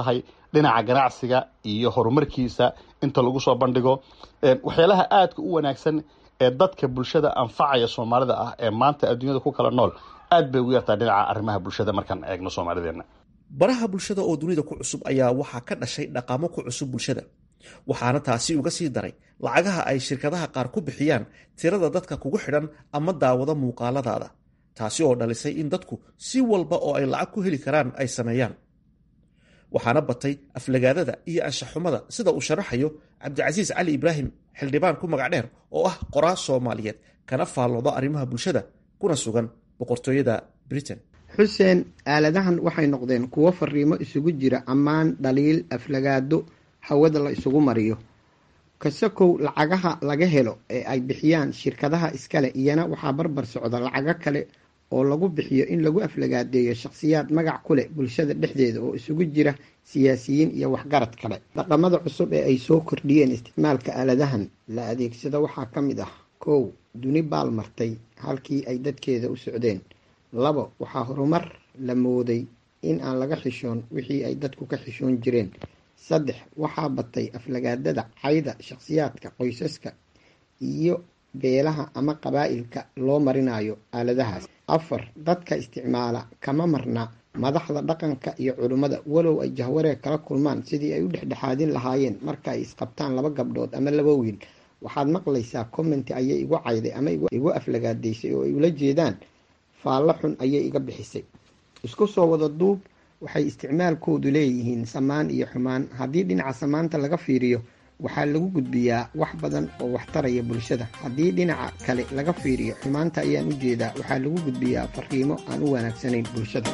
dhinaca ganacsiga iyo horumarkiisa inta lagu soo bandhigo waxyaalaha aadka u wanaagsan ee dadka bulshada anfacaya soomaalida ah ee maanta adduunyada ku kala nool aad bay ugu yartaa dhinaca arrimaha bulshada markaan eegno soomaalideena baraha bulshada oo dunida ku cusub ayaa waxaa ka dhashay dhaqamo ku cusub bulshada waxaana taasi uga sii daray lacagaha ay shirkadaha qaar ku bixiyaan tirada dadka kugu xidhan ama daawada muuqaaladaada taasi oo dhalisay in dadku si walba oo ay lacag ku heli karaan ay sameeyaan waxaana batay aflagaadada iyo anshaxumada sida uu sharaxayo cabdicasiis cali ibraahim xildhibaan ku magac dheer oo ah qoraa soomaaliyeed kana faallooda arrimaha bulshada kuna sugan boqortooyada britain xuseen aaladahan waxay noqdeen kuwo fariimo isugu jira ammaan dhaliil aflagaado hawada la isugu mariyo kasakow lacagaha laga helo ee ay bixiyaan shirkadaha iskale iyana waxaa barbar socda lacago kale oo lagu bixiyo in lagu aflagaadeeyo shakhsiyaad magac ku leh bulshada dhexdeeda oo isugu jira siyaasiyiin iyo waxgarad kale dhaqamada cusub ee ay soo kordhiyeen isticmaalka aaladahan la adeegsado waxaa ka mid ah kow duni baal martay halkii ay dadkeeda u socdeen labo waxaa horumar la mooday in aan laga xishoon wixii ay dadku ka xishoon jireen saddex waxaa batay aflagaadada cayda shakhsiyaadka qoysaska iyo beelaha ama qabaa'ilka loo marinayo aaladahaas afar dadka isticmaala kama marna madaxda dhaqanka iyo culimmada walow ay jahwareer kala kulmaan sidii ay u dhexdhexaadin lahaayeen marka ay isqabtaan laba gabdhood ama laba wiil waxaad maqlaysaa commenti ayay igu cayday ama igu aflagaadaysay oo ay ula jeedaan faallo xun ayay iga bixisay isku soo wada duub waxay isticmaalkoodu leeyihiin samaan iyo xumaan haddii dhinaca samaanta laga fiiriyo waxaa lagu gudbiyaa wax badan oo waxtaraya bulshada haddii dhinaca kale laga fiiriyo xumaanta ayaan u jeedaa waxaa lagu gudbiyaa fariimo aan u wanaagsanayn bulshada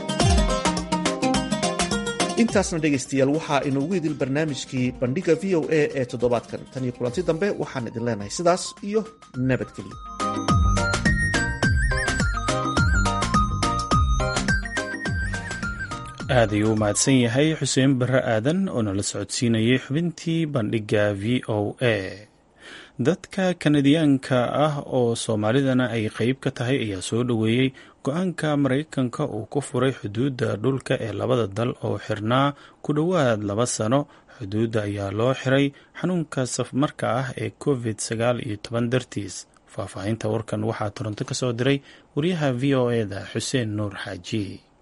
intaasna dhegaystayaal waxaa inoogu idil barnaamijkii bandhiga v o a ee toddobaadkan tan iyo kulanti dambe waxaan idin leenahay sidaas iyo nabadgelyo aad ayuu u mahadsan yahay xuseen barre aadan oo nala socodsiinayay xubintii bandhigga v o a dadka kanadiyaanka ah oo soomaalidana ay qeyb ka tahay ayaa soo dhoweeyey go-aanka maraykanka uu ku furay xuduudda dhulka ee labada dal oo xirnaa ku dhowaad laba sano xuduudda ayaa loo xiray xanuunka safmarka ah ee covid sagaal iyo toban dartiis faahfaahinta warkan waxaa toronto ka soo diray wariyaha v o eda xuseen nuur xaaji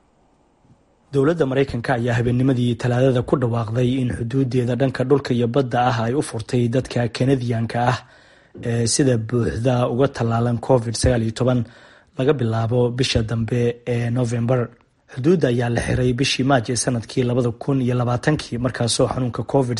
dowladda maraykanka ayaa habeennimadii talaadada ku dhawaaqday in xuduudeeda dhanka dhulka iyo badda ah ay u furtay dadka kanadiyanka ah ee sida buuxda uga tallaalan covid laga bilaabo bisha dambe ee novembar xuduudda ayaa la xiray bishii maaj ee sanadkii labada kun iyo labaatankii markaasoo xanuunka covid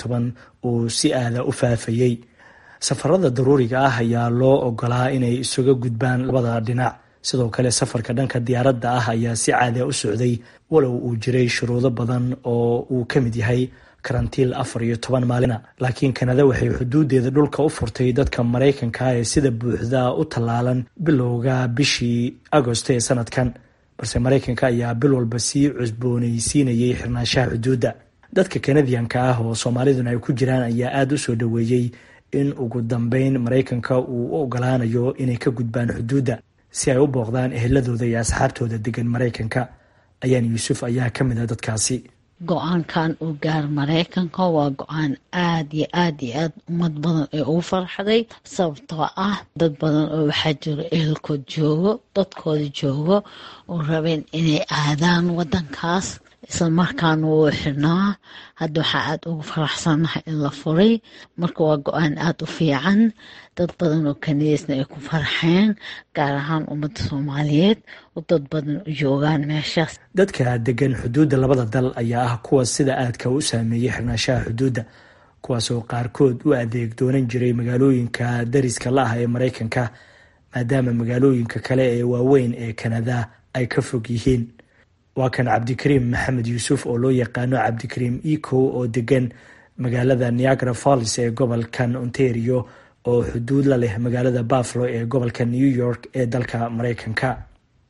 uu si aada u faafayey safarada daruuriga ah ayaa loo ogolaa inay isuga gudbaan labada dhinac sidoo kale safarka dhanka diyaaradda ah ayaa si caadiya u socday walow uu jiray shuruudo badan oo uu ka mid yahay karantiil afar iyo toban maalina laakiin kanada waxay xuduudeeda dhulka u furtay dadka maraykanka ee sida buuxda u tallaalan bilowga bishii agosto ee sanadkan balse maraykanka ayaa bil walba sii cusboonaysiinayay xirnaanshaha xuduudda dadka kanadiyanka ah oo soomaaliduna ay ku jiraan ayaa aada u soo dhoweeyey in ugu dambeyn maraykanka uu u ogolaanayo inay ka gudbaan xuduudda si ay u booqdaan eheladooda iyo asxaabtooda degan maraykanka ayaan yuusuf ayaa ka mid a dadkaasi go-aankan uu gaar maraykanka waa go-aan aad iyo aad iyo aad ummad badan ee ugu farxday sababtoo ah dad badan oo waxaa jiro ehelkood joogo dadkooda joogo oo rabeen inay aadaan wadankaas isla markaana wuu xirnaa hadda waxaa aada ugu faraxsannahay in la furay marka waa go-aan aada u fiican dad badan oo kaniisna ay ku farxeen gaar ahaan ummadda soomaaliyeed oo dad badan u joogaan meeshaas dadka degan xuduudda labada dal ayaa ah kuwa sida aadka u saameeyey xirnaashaha xuduudda kuwaasoo qaarkood u adeeg doonan jiray magaalooyinka dariska la ah ee maraykanka maadaama magaalooyinka kale ee waaweyn ee kanada ay ka fog yihiin waa kan cabdikariim maxamed yuusuf oo loo yaqaano cabdikariim eco oo degan magaalada niagara falls ee gobolkan ontario oo xuduud la leh magaalada buffalo ee gobolka new york ee dalka maraykanka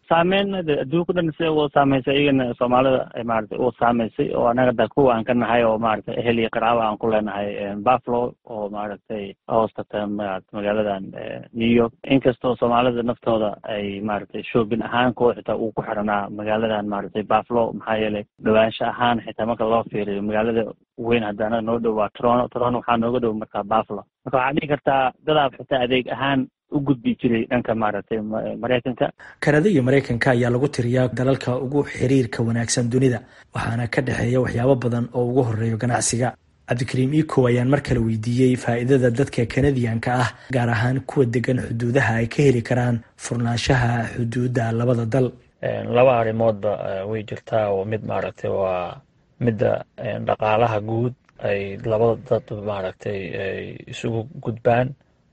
saameyn adduunka dhan sida u saameysay iyagana soomaalida maarata u saameysay oo anaga da kuwa aan ka nahay oo maarata ehel iyo qaraawo aan ku leenahay buffalo oo maaragtay hoostata magaaladan new york inkastoo soomaalida naftooda ay maaragtay shoobin ahaan kuwa xitaa uu ku xiranaa magaaladan maaragtay buffalo maxaa yeelay dhawaansha ahaan xitaa marka loo fiiriyo magaalada weyn hadda anaga noo dhow waa toronto toronto waxaa nooga dhow markaa buffalo marka waxaa dhihi kartaa dadaab xitaa adeeg ahaan u gudbi jiray dhanka maaragtay maraykanka kanada iyo maraykanka ayaa lagu tiriyaa dalalka ugu xiriirka wanaagsan dunida waxaana ka dhexeeya waxyaabo badan oo ugu horeeyo ganacsiga cabdikariim iko ayaan mar kale weydiiyey faa'iidada dadka kanadiyanka ah gaar ahaan kuwa degan xuduudaha ay ka heli karaan furnaanshaha xuduudda labada dal laba arrimoodba way jirtaa oo mid maaragtay waa midda dhaqaalaha guud ay labada dad maaragtay ay isugu gudbaan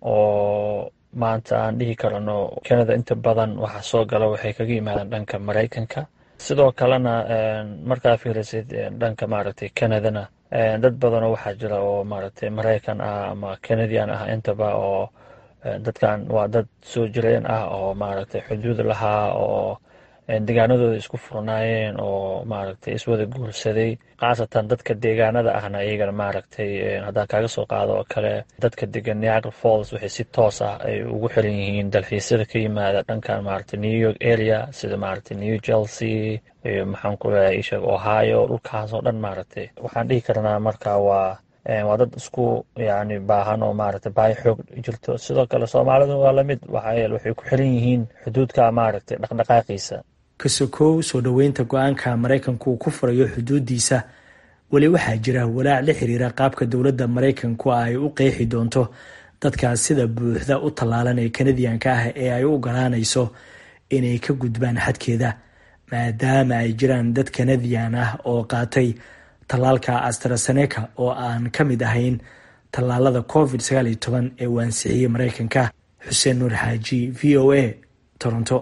oo maanta aan dhihi karano canada inta badan waxa soo gala waxay kaga yimaadaan dhanka maraykanka sidoo kalena markaa fiirisid dhanka maaragtay canadana dad badanoo waxaa jira oo maaragtay maraykan ah ama canadian ah intaba oo dadkan waa dad soo jireen ah oo maaragtay xuduud lahaa oo deegaanadooda isku furnaayeen oo maaragtay iswada guursaday khaasatan dadka deegaanada ahna iyagana maaragtay haddaan kaaga soo qaado oo kale dadka degan niagara falls waxay si toos ah ay ugu xiran yihiin dalxiisyada ka yimaada dhankan maaragtay new york area sida maaragtay new chelsea iyo maxaan ku leeyahay ishag ohio dhulkaas oo dhan maaragtay waxaan dhihi karnaa marka waa waa dad isku yani baahan oo maaragtay baahi xoog jirto sidoo kale soomaalida waa lamid waxaa yeele waxay ku xiran yihiin xuduudka maaragtay dhaqdhaqaaqiisa kasokow soo dhoweynta go-aanka maraykanku uu ku furayo xuduudiisa weli waxaa jira walaac la xiriira qaabka dowladda maraykanku ay u qeexi doonto dadkaas sida buuxda u tallaalan ee kanadiyanka ah ee ay u ogolaanayso inay ka gudbaan xadkeeda maadaama ay jiraan dad kanadiyan ah oo qaatay tallaalka astraseneca oo aan ka mid ahayn tallaalada covid sagaal iyo toban ee uu ansixiyey maraykanka xuseen nuur xaaji v o a toronto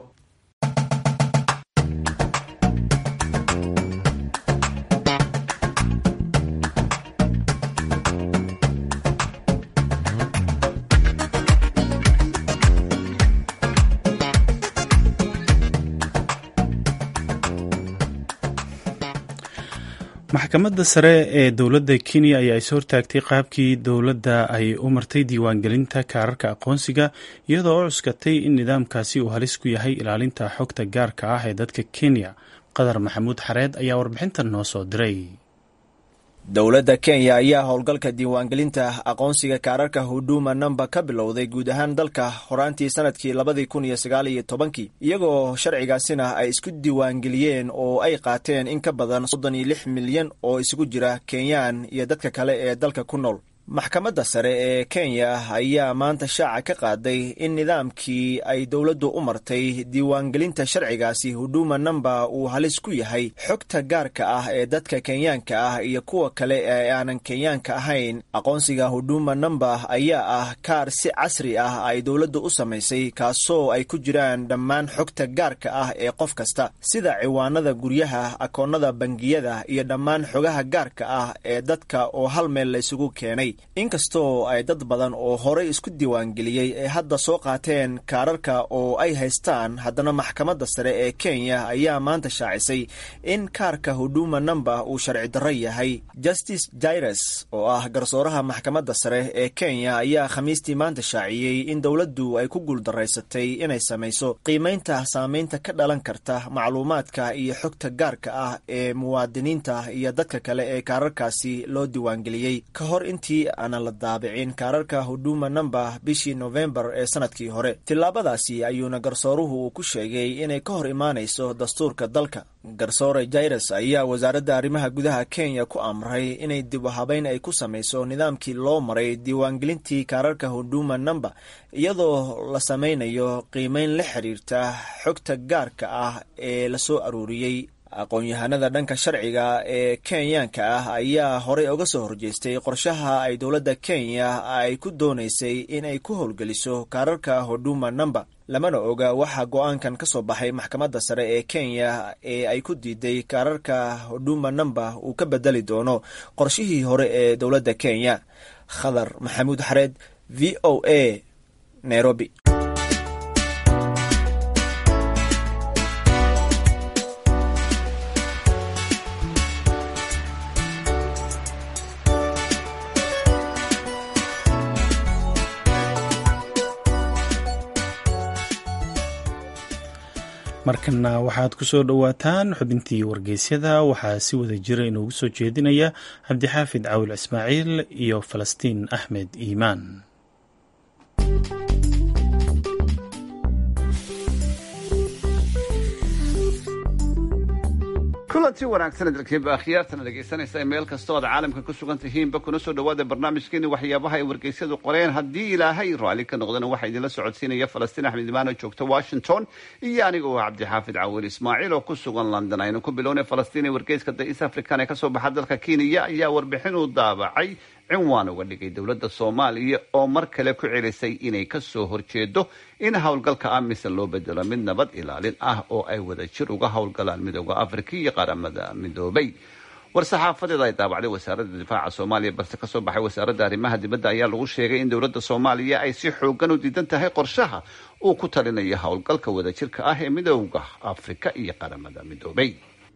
maxkamadda sare ee dowladda kenya ayaa is hortaagtay qaabkii dowladda ay u martay diiwaangelinta kaararka aqoonsiga iyadoo u cuskatay in nidaamkaasi uu halis ku yahay ilaalinta xogta gaarka ah ee dadka kenya qadar maxamuud xareed ayaa warbixintan noo soo diray dowladda kenya ayaa howlgalka diiwaangelinta aqoonsiga kaararka huduma namba ka bilowday guud ahaan dalka horaantii sanadkii labadii kun iyo sagaal iyo tobankii iyagoo sharcigaasina ay isku diiwaangeliyeen oo ay qaateen in ka badan soddon iyo lix milyan oo isugu jira kenyaan iyo dadka kale ee dalka ku nool maxkamadda sare ee kenya ayaa maanta shaaca ka qaaday in nidaamkii ay dowladdu u martay diiwaangelinta sharcigaasi huduma namba uu halis ku yahay xogta gaarka ah ee dadka kenyaanka ah iyo kuwa kale ee aanan kenyaanka ahayn aqoonsiga huduma namba ayaa ah kaar si casri ah ay dowladdu u samaysay kaasoo ay ku jiraan dhammaan xogta gaarka ah ee qof kasta sida ciwaanada guryaha akoonnada bangiyada iyo dhammaan xogaha gaarka ah ee dadka oo hal meel la isugu keenay inkastoo ay dad badan oo horey isku diiwaangeliyey ee hadda soo qaateen kaararka oo ay haystaan haddana maxkamadda sare ee kenya ayaa maanta shaacisay in kaarka huduma namba uu sharci darro yahay justice jaires oo ah garsooraha maxkamadda sare ee kenya ayaa khamiistii maanta shaaciyey in dowladdu ay ku guuldaraysatay inay samayso qiimaynta saamaynta ka dhalan karta macluumaadka iyo xogta gaarka ah ee muwaadiniinta iyo dadka kale ee kaararkaasi loo diiwaangeliyey ka hor intii aanan la daabicin kaararka huduma namba bishii nofembar ee sanadkii hore tillaabadaasi ayuuna garsooruhu uu ku sheegay inay ka hor imaanayso dastuurka dalka garsoore jaires ayaa wasaaradda arrimaha gudaha kenya ku amray inay dib u habeyn ay ku samayso nidaamkii loo maray diiwaangelintii kaararka huduma namba iyadoo la samaynayo qiimeyn la xiriirta xogta gaarka ah ee la soo aruuriyey aqoon-yahanada dhanka sharciga ee kenyaanka ah ayaa horey uga soo horjeestay qorshaha ay dowladda kenya ay ku doonaysay in ay ku howlgeliso kaararka huduma namba lamana oga waxaa go-aankan ka soo baxay maxkamadda sare ee kenya ee ay ku diiday kaararka huduma namba uu ka bedeli doono qorshihii hore ee dowladda kenya khadar maxamuud xareed v o a nairobi markana waxaad ku soo dhowaataan xubintii wargeysyada waxaa si wada jira inoogu soo jeedinaya cabdixaafid cawil ismaaciil iyo falastiin axmed iimaan kulanti wanaagsan dalkiinba akhyaartana dhegaysanaysa meel kastoo aad caalamka ku sugan tihiinba kuna soo dhawaada barnaamijkeeni waxyaabaha ay wargeysyadu qoreen haddii ilaahay raalli ka noqdana waxaa idinla socodsiinaya falastiin axmed imaan oo joogta washington iyo aniga oo cabdixaafid cawil ismaaciil oo ku sugan london aynu ku bilownay falastiin ee wargeyska da east african ee kasoo baxa dalka kenya ayaa warbixin uu daabacay cinwaan uga dhigay dowladda soomaaliya oo mar kale ku celisay inay kasoo horjeedo in howlgalka amisan loo bedelo mid nabad ilaalin ah oo ay wada jir uga howlgalaan midooda afrika iyo qaramada midoobay war-saxaafadeed ay daabacday wasaaradda difaaca soomaaliya balse kasoo baxay wasaaradda arrimaha dibadda ayaa lagu sheegay in dowladda soomaaliya ay si xoogan u diidan tahay qorshaha uu ku talinayo howlgalka wadajirka ah ee midooda afrika iyo qaramada midoobay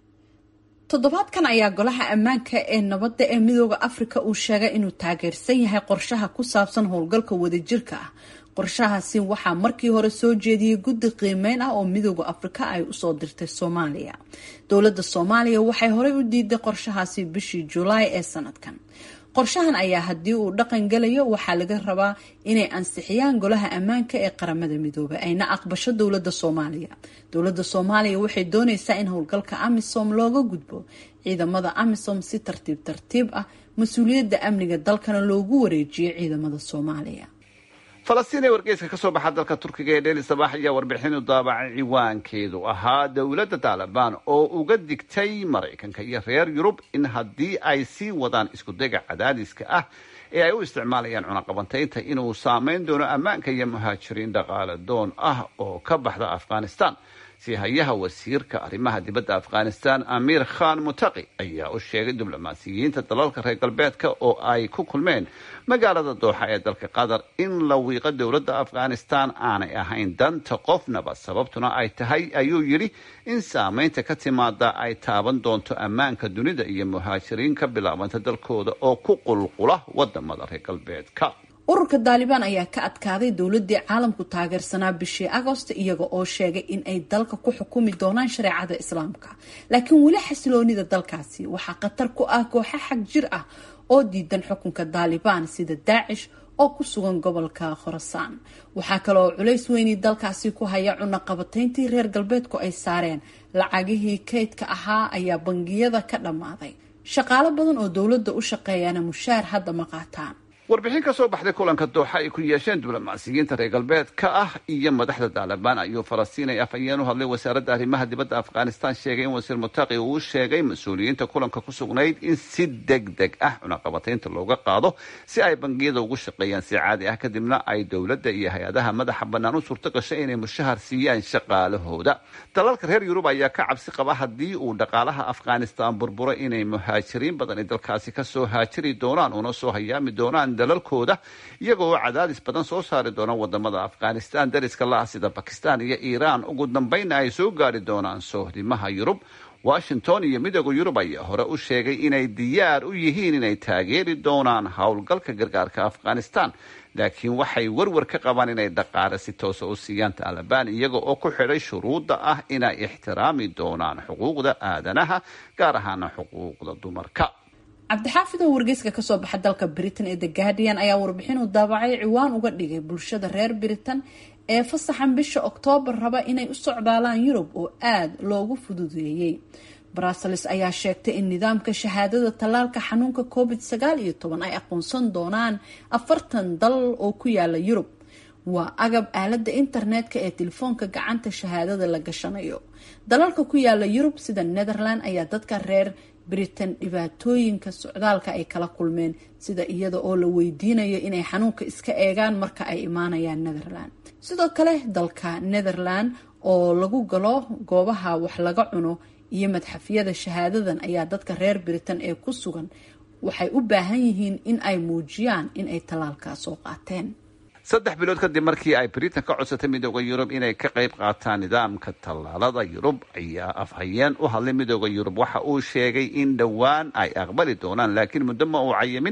toddobaadkan ayaa golaha ammaanka ee nabadda ee midooda afrika uu sheegay inuu taageersan yahay qorshaha ku saabsan howlgalka wadajirka ah qorshahaasi waxaa markii hore soo jeediyey guddi qiimeyn ah oo midooda afrika ay usoo dirtay soomaaliya dowladda soomaaliya waxay horey u diiday qorshahaasi bishii julaay ee sanadkan qorshahan ayaa haddii uu dhaqan galayo waxaa laga rabaa inay ansixiyaan golaha ammaanka ee qaramada midoobay ayna aqbasho dowladda soomaaliya dowladda soomaaliya waxay dooneysaa in howlgalka amisom looga gudbo ciidamada amisom si tartiib tartiib ah mas-uuliyadda amniga dalkana loogu wareejiyo ciidamada soomaaliya falastiin ee wargeyska kasoo baxa dalka turkiga ee dheli sabax ayaa warbixin u daabacay ciwaankeedu ahaa dowladda taalibaan oo uga digtay maraykanka iyo reer yurub in haddii ay sii wadaan iskudayga cadaadiska ah ee ay u isticmaalayaan cunaqabantaynta inuu saameyn doono ammaanka iyo muhaajiriin dhaqaale doon ah oo ka baxda afghanistan si hayaha wasiirka arrimaha dibadda afghanistan amiir khan mutaqi ayaa u sheegay diblomaasiyiinta dalalka reer galbeedka oo ay ku kulmeen magaalada dooxa ee dalka qatar in la wiiqo dowladda afghanistan aanay ahayn danta qofnaba sababtuna ay tahay ayuu yidhi in saameynta ka timaada ay taaban doonto ammaanka dunida iyo muhaajiriin ka bilaabanta dalkooda oo ku qulqula wadamada reer galbeedka ururka daalibaan ayaa ka adkaaday dowladii caalamku taageersanaa bishii agost iyaga oo sheegay in ay dalka ku xukumi doonaan shareecada islaamka laakiin weli xasiloonida dalkaasi waxaa khatar ku ah kooxa xag jir ah oo diidan xukunka daalibaan sida daacish oo ku sugan gobolka khorasaan waxaa kale oo culays weynii dalkaasi ku haya cunaqabatayntii reer galbeedku ay saareen lacagihii kaydka ahaa ayaa bangiyada ka dhammaaday shaqaalo badan oo dowladda u shaqeeyana mushaar hadda ma qaataan warbixin ka soo baxday kulanka dooxa ay ku yeesheen diblomaasiyiinta reer galbeedka ah iyo madaxda taalibaan ayuu falastiin ay afhayeen u hadlay wasaaradda arrimaha dibadda afghanistan sheegay in wasiir mutaqi uu sheegay mas-uuliyiinta kulanka ku sugnayd in si deg deg ah cunaqabataynta looga qaado si ay bangiyada ugu shaqeeyaan si caadi ah kadibna ay dowladda iyo hay-adaha madaxa bannaan u suurto gashay inay mushahar siiyaan shaqaalahooda dalalka reer yurub ayaa ka cabsi qaba haddii uu dhaqaalaha afghanistan burburo inay muhaajiriin badan ay dalkaasi kasoo haajiri doonaan una soo hayaami doonaan dalalkooda iyaga oo cadaadis badan soo saari doona wadamada afghanistan dariska la-ah sida bakistan iyo iiraan ugu dambeynna ay soo gaari doonaan sohdimaha yurub washington iyo midooda yurub ayaa hore u sheegay inay diyaar u yihiin inay taageeri doonaan howlgalka gargaarka afghanistan laakiin waxay warwar ka qabaan inay dhaqaale si toosa u siiyaan taalibaan iyaga oo ku xidhay shuruudda ah inay ixtiraami doonaan xuquuqda aadanaha gaar ahaana xuquuqda dumarka cabdixaafid oo wargeyska kasoo baxa dalka britain ee the guardian ayaa warbixin uu daabacay ciwaan uga dhigay bulshada reer britain ee fasaxan bisha oktoobar raba inay u socdaalaan yurub oo aada loogu fududeeyey brussels ayaa sheegtay in nidaamka shahaadada tallaalka xanuunka covid sagaal iyo toban ay aqoonsan doonaan afartan dal oo ku yaala yurub waa agab aalada internetka ee telefoonka gacanta shahaadada la gashanayo dalalka ku yaala yurub sida netherland ayaa dadka reer britain dhibaatooyinka socdaalka ay kala kulmeen sida iyada oo la weydiinayo inay xanuunka iska eegaan marka ay imaanayaan netherland sidoo kale dalka netherland oo lagu galo goobaha wax laga cuno iyo madxafyada shahaadadan ayaa dadka reer britain ee ku sugan waxay u baahan yihiin in ay muujiyaan in ay tallaalkaa soo qaateen saddex bilood kadib markii ay britain ka codsatay midooda yurub inay ka qayb qaataan nidaamka tallaalada yurub ayaa afhayeen u hadlay midooda yurub waxa uu sheegay in dhowaan ay aqbali doonaan laakiin muddo ma uu cayimin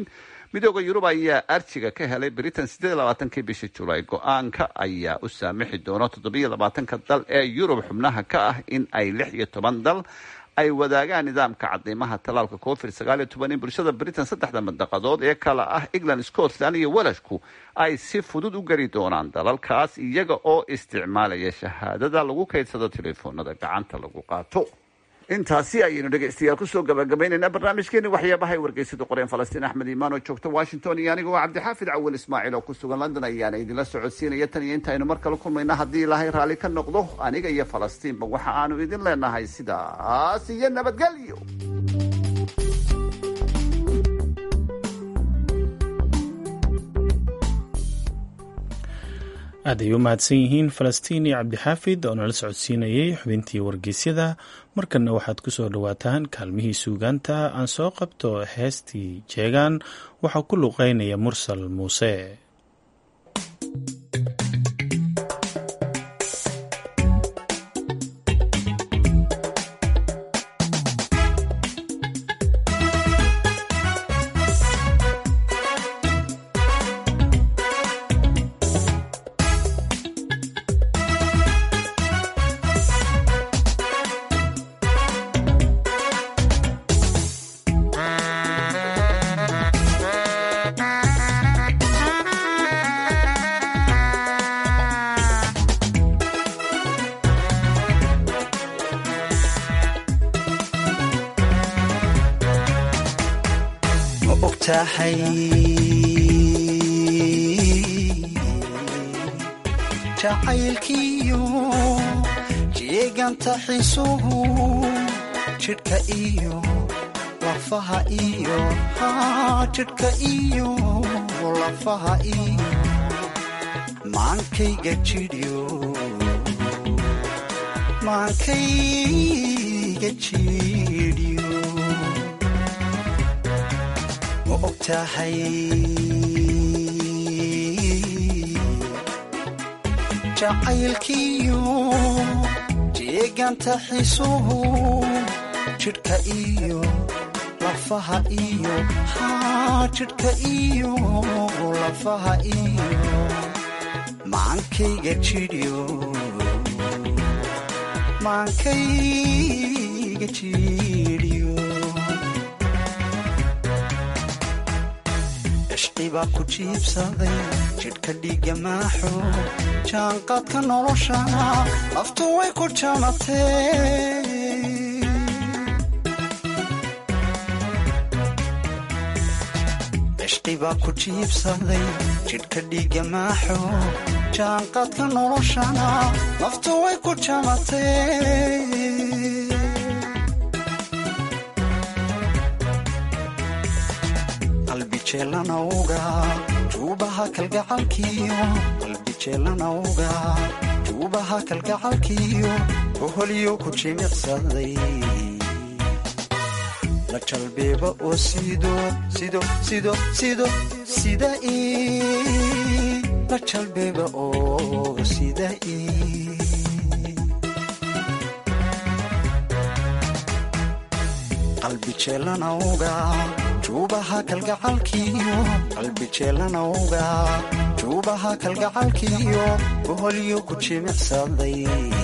midooda yurub ayaa arjiga ka helay britain siddeed labaatankii bishii julaay go-aanka ayaa u saamixi doona toddobiyo labaatanka dal ee yurub xubnaha ka ah in ay lix iyo toban dal ay wadaagaan nidaamka cadiimaha talaalka covid sagaal iyo toban in bulshada britain saddexda mandaqadood ee kala ah england scotland iyo welashku ay si fudud u geli doonaan dalalkaas iyaga oo isticmaalaya shahaadada lagu kaydsado telefoonada gacanta lagu qaato intaasi ayaynu dhegaystayaal kusoo gabagabaynaynaa barnaamijkeeni waxyaabahay wargeysada qoreen falastiin axmed iimaan oo joogta washington iyo aniga oo cabdixaafid cawal ismaaciil oo ku sugan london ayaana idinla socodsiinaya tan iyo intaynu mar kale kulmayna haddii ilaahay raalli ka noqdo aniga iyo falastiinba waxa aanu idin leenahay sidaas iyo nabadgelyo aad ay u mahadsan yihiin falastiin iyo cabdixaafid oo nala socodsiinayay xubintii wargeysyada markanna waxaad ku soo dhowaataan kaalmihii suugaanta aan soo qabto heestii jeegaan waxaa ku luqeynaya mursal muuse jacaylkiyo jeeganta xisuhu jidhka iyo lafaha iyo jidhka iyo lafaha iyo maankayga jidhyo maankayga jidhyo ma og tahay jacaylkiyo jeeganta xisuhu jidhka iyo lafaha iyo jidhka iyo lafaha iyo maankayga jidhyo maankayga jidhyo ishqibaa ku jiibsaday jidhka dhiiga maaxo jaanqaadka nolosha laftu way ku jamatee ishqibaa ku jiibsaday jidhka dhiiga maaxo jaanqaadka noloshana laftu way ku jamatee qalbijeelanawga juubaha kalgacalkiyo qalbijeelanawga juubaha kalgacalkiyo oholyo ku jimicsaday la jalbeeba oo sido sido sido sido sida i la jalbeeba oo sida i qalbijeelanawga juubaha kalgacalkiyo qalbijeelanawga juubaha kalgacalkiyo boholyo ku jimicsaday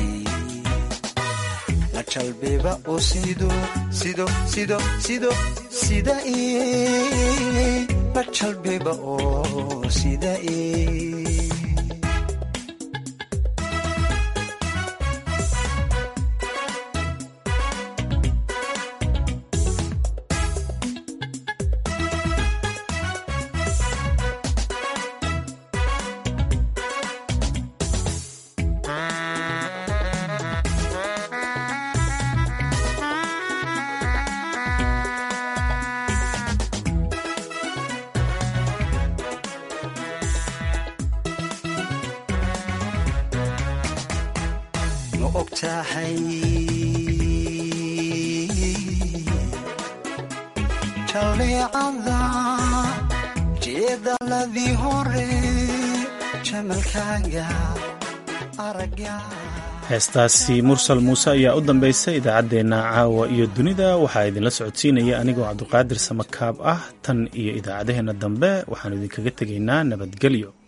la jalbeeba oo sido sido sido sido sida i la jalbeeba oo sida i ma og tahay jalleecada jeedaladii hore jamalkaaga aragga heestaasi mursal muuse ayaa u dambaysa idaacaddeenna caawa iyo dunida waxaa idinla socodsiinaya anigoo cabduqaadir samakaab ah tan iyo idaacadaheenna dambe waxaanu idinkaga tegaynaa nabadgelyo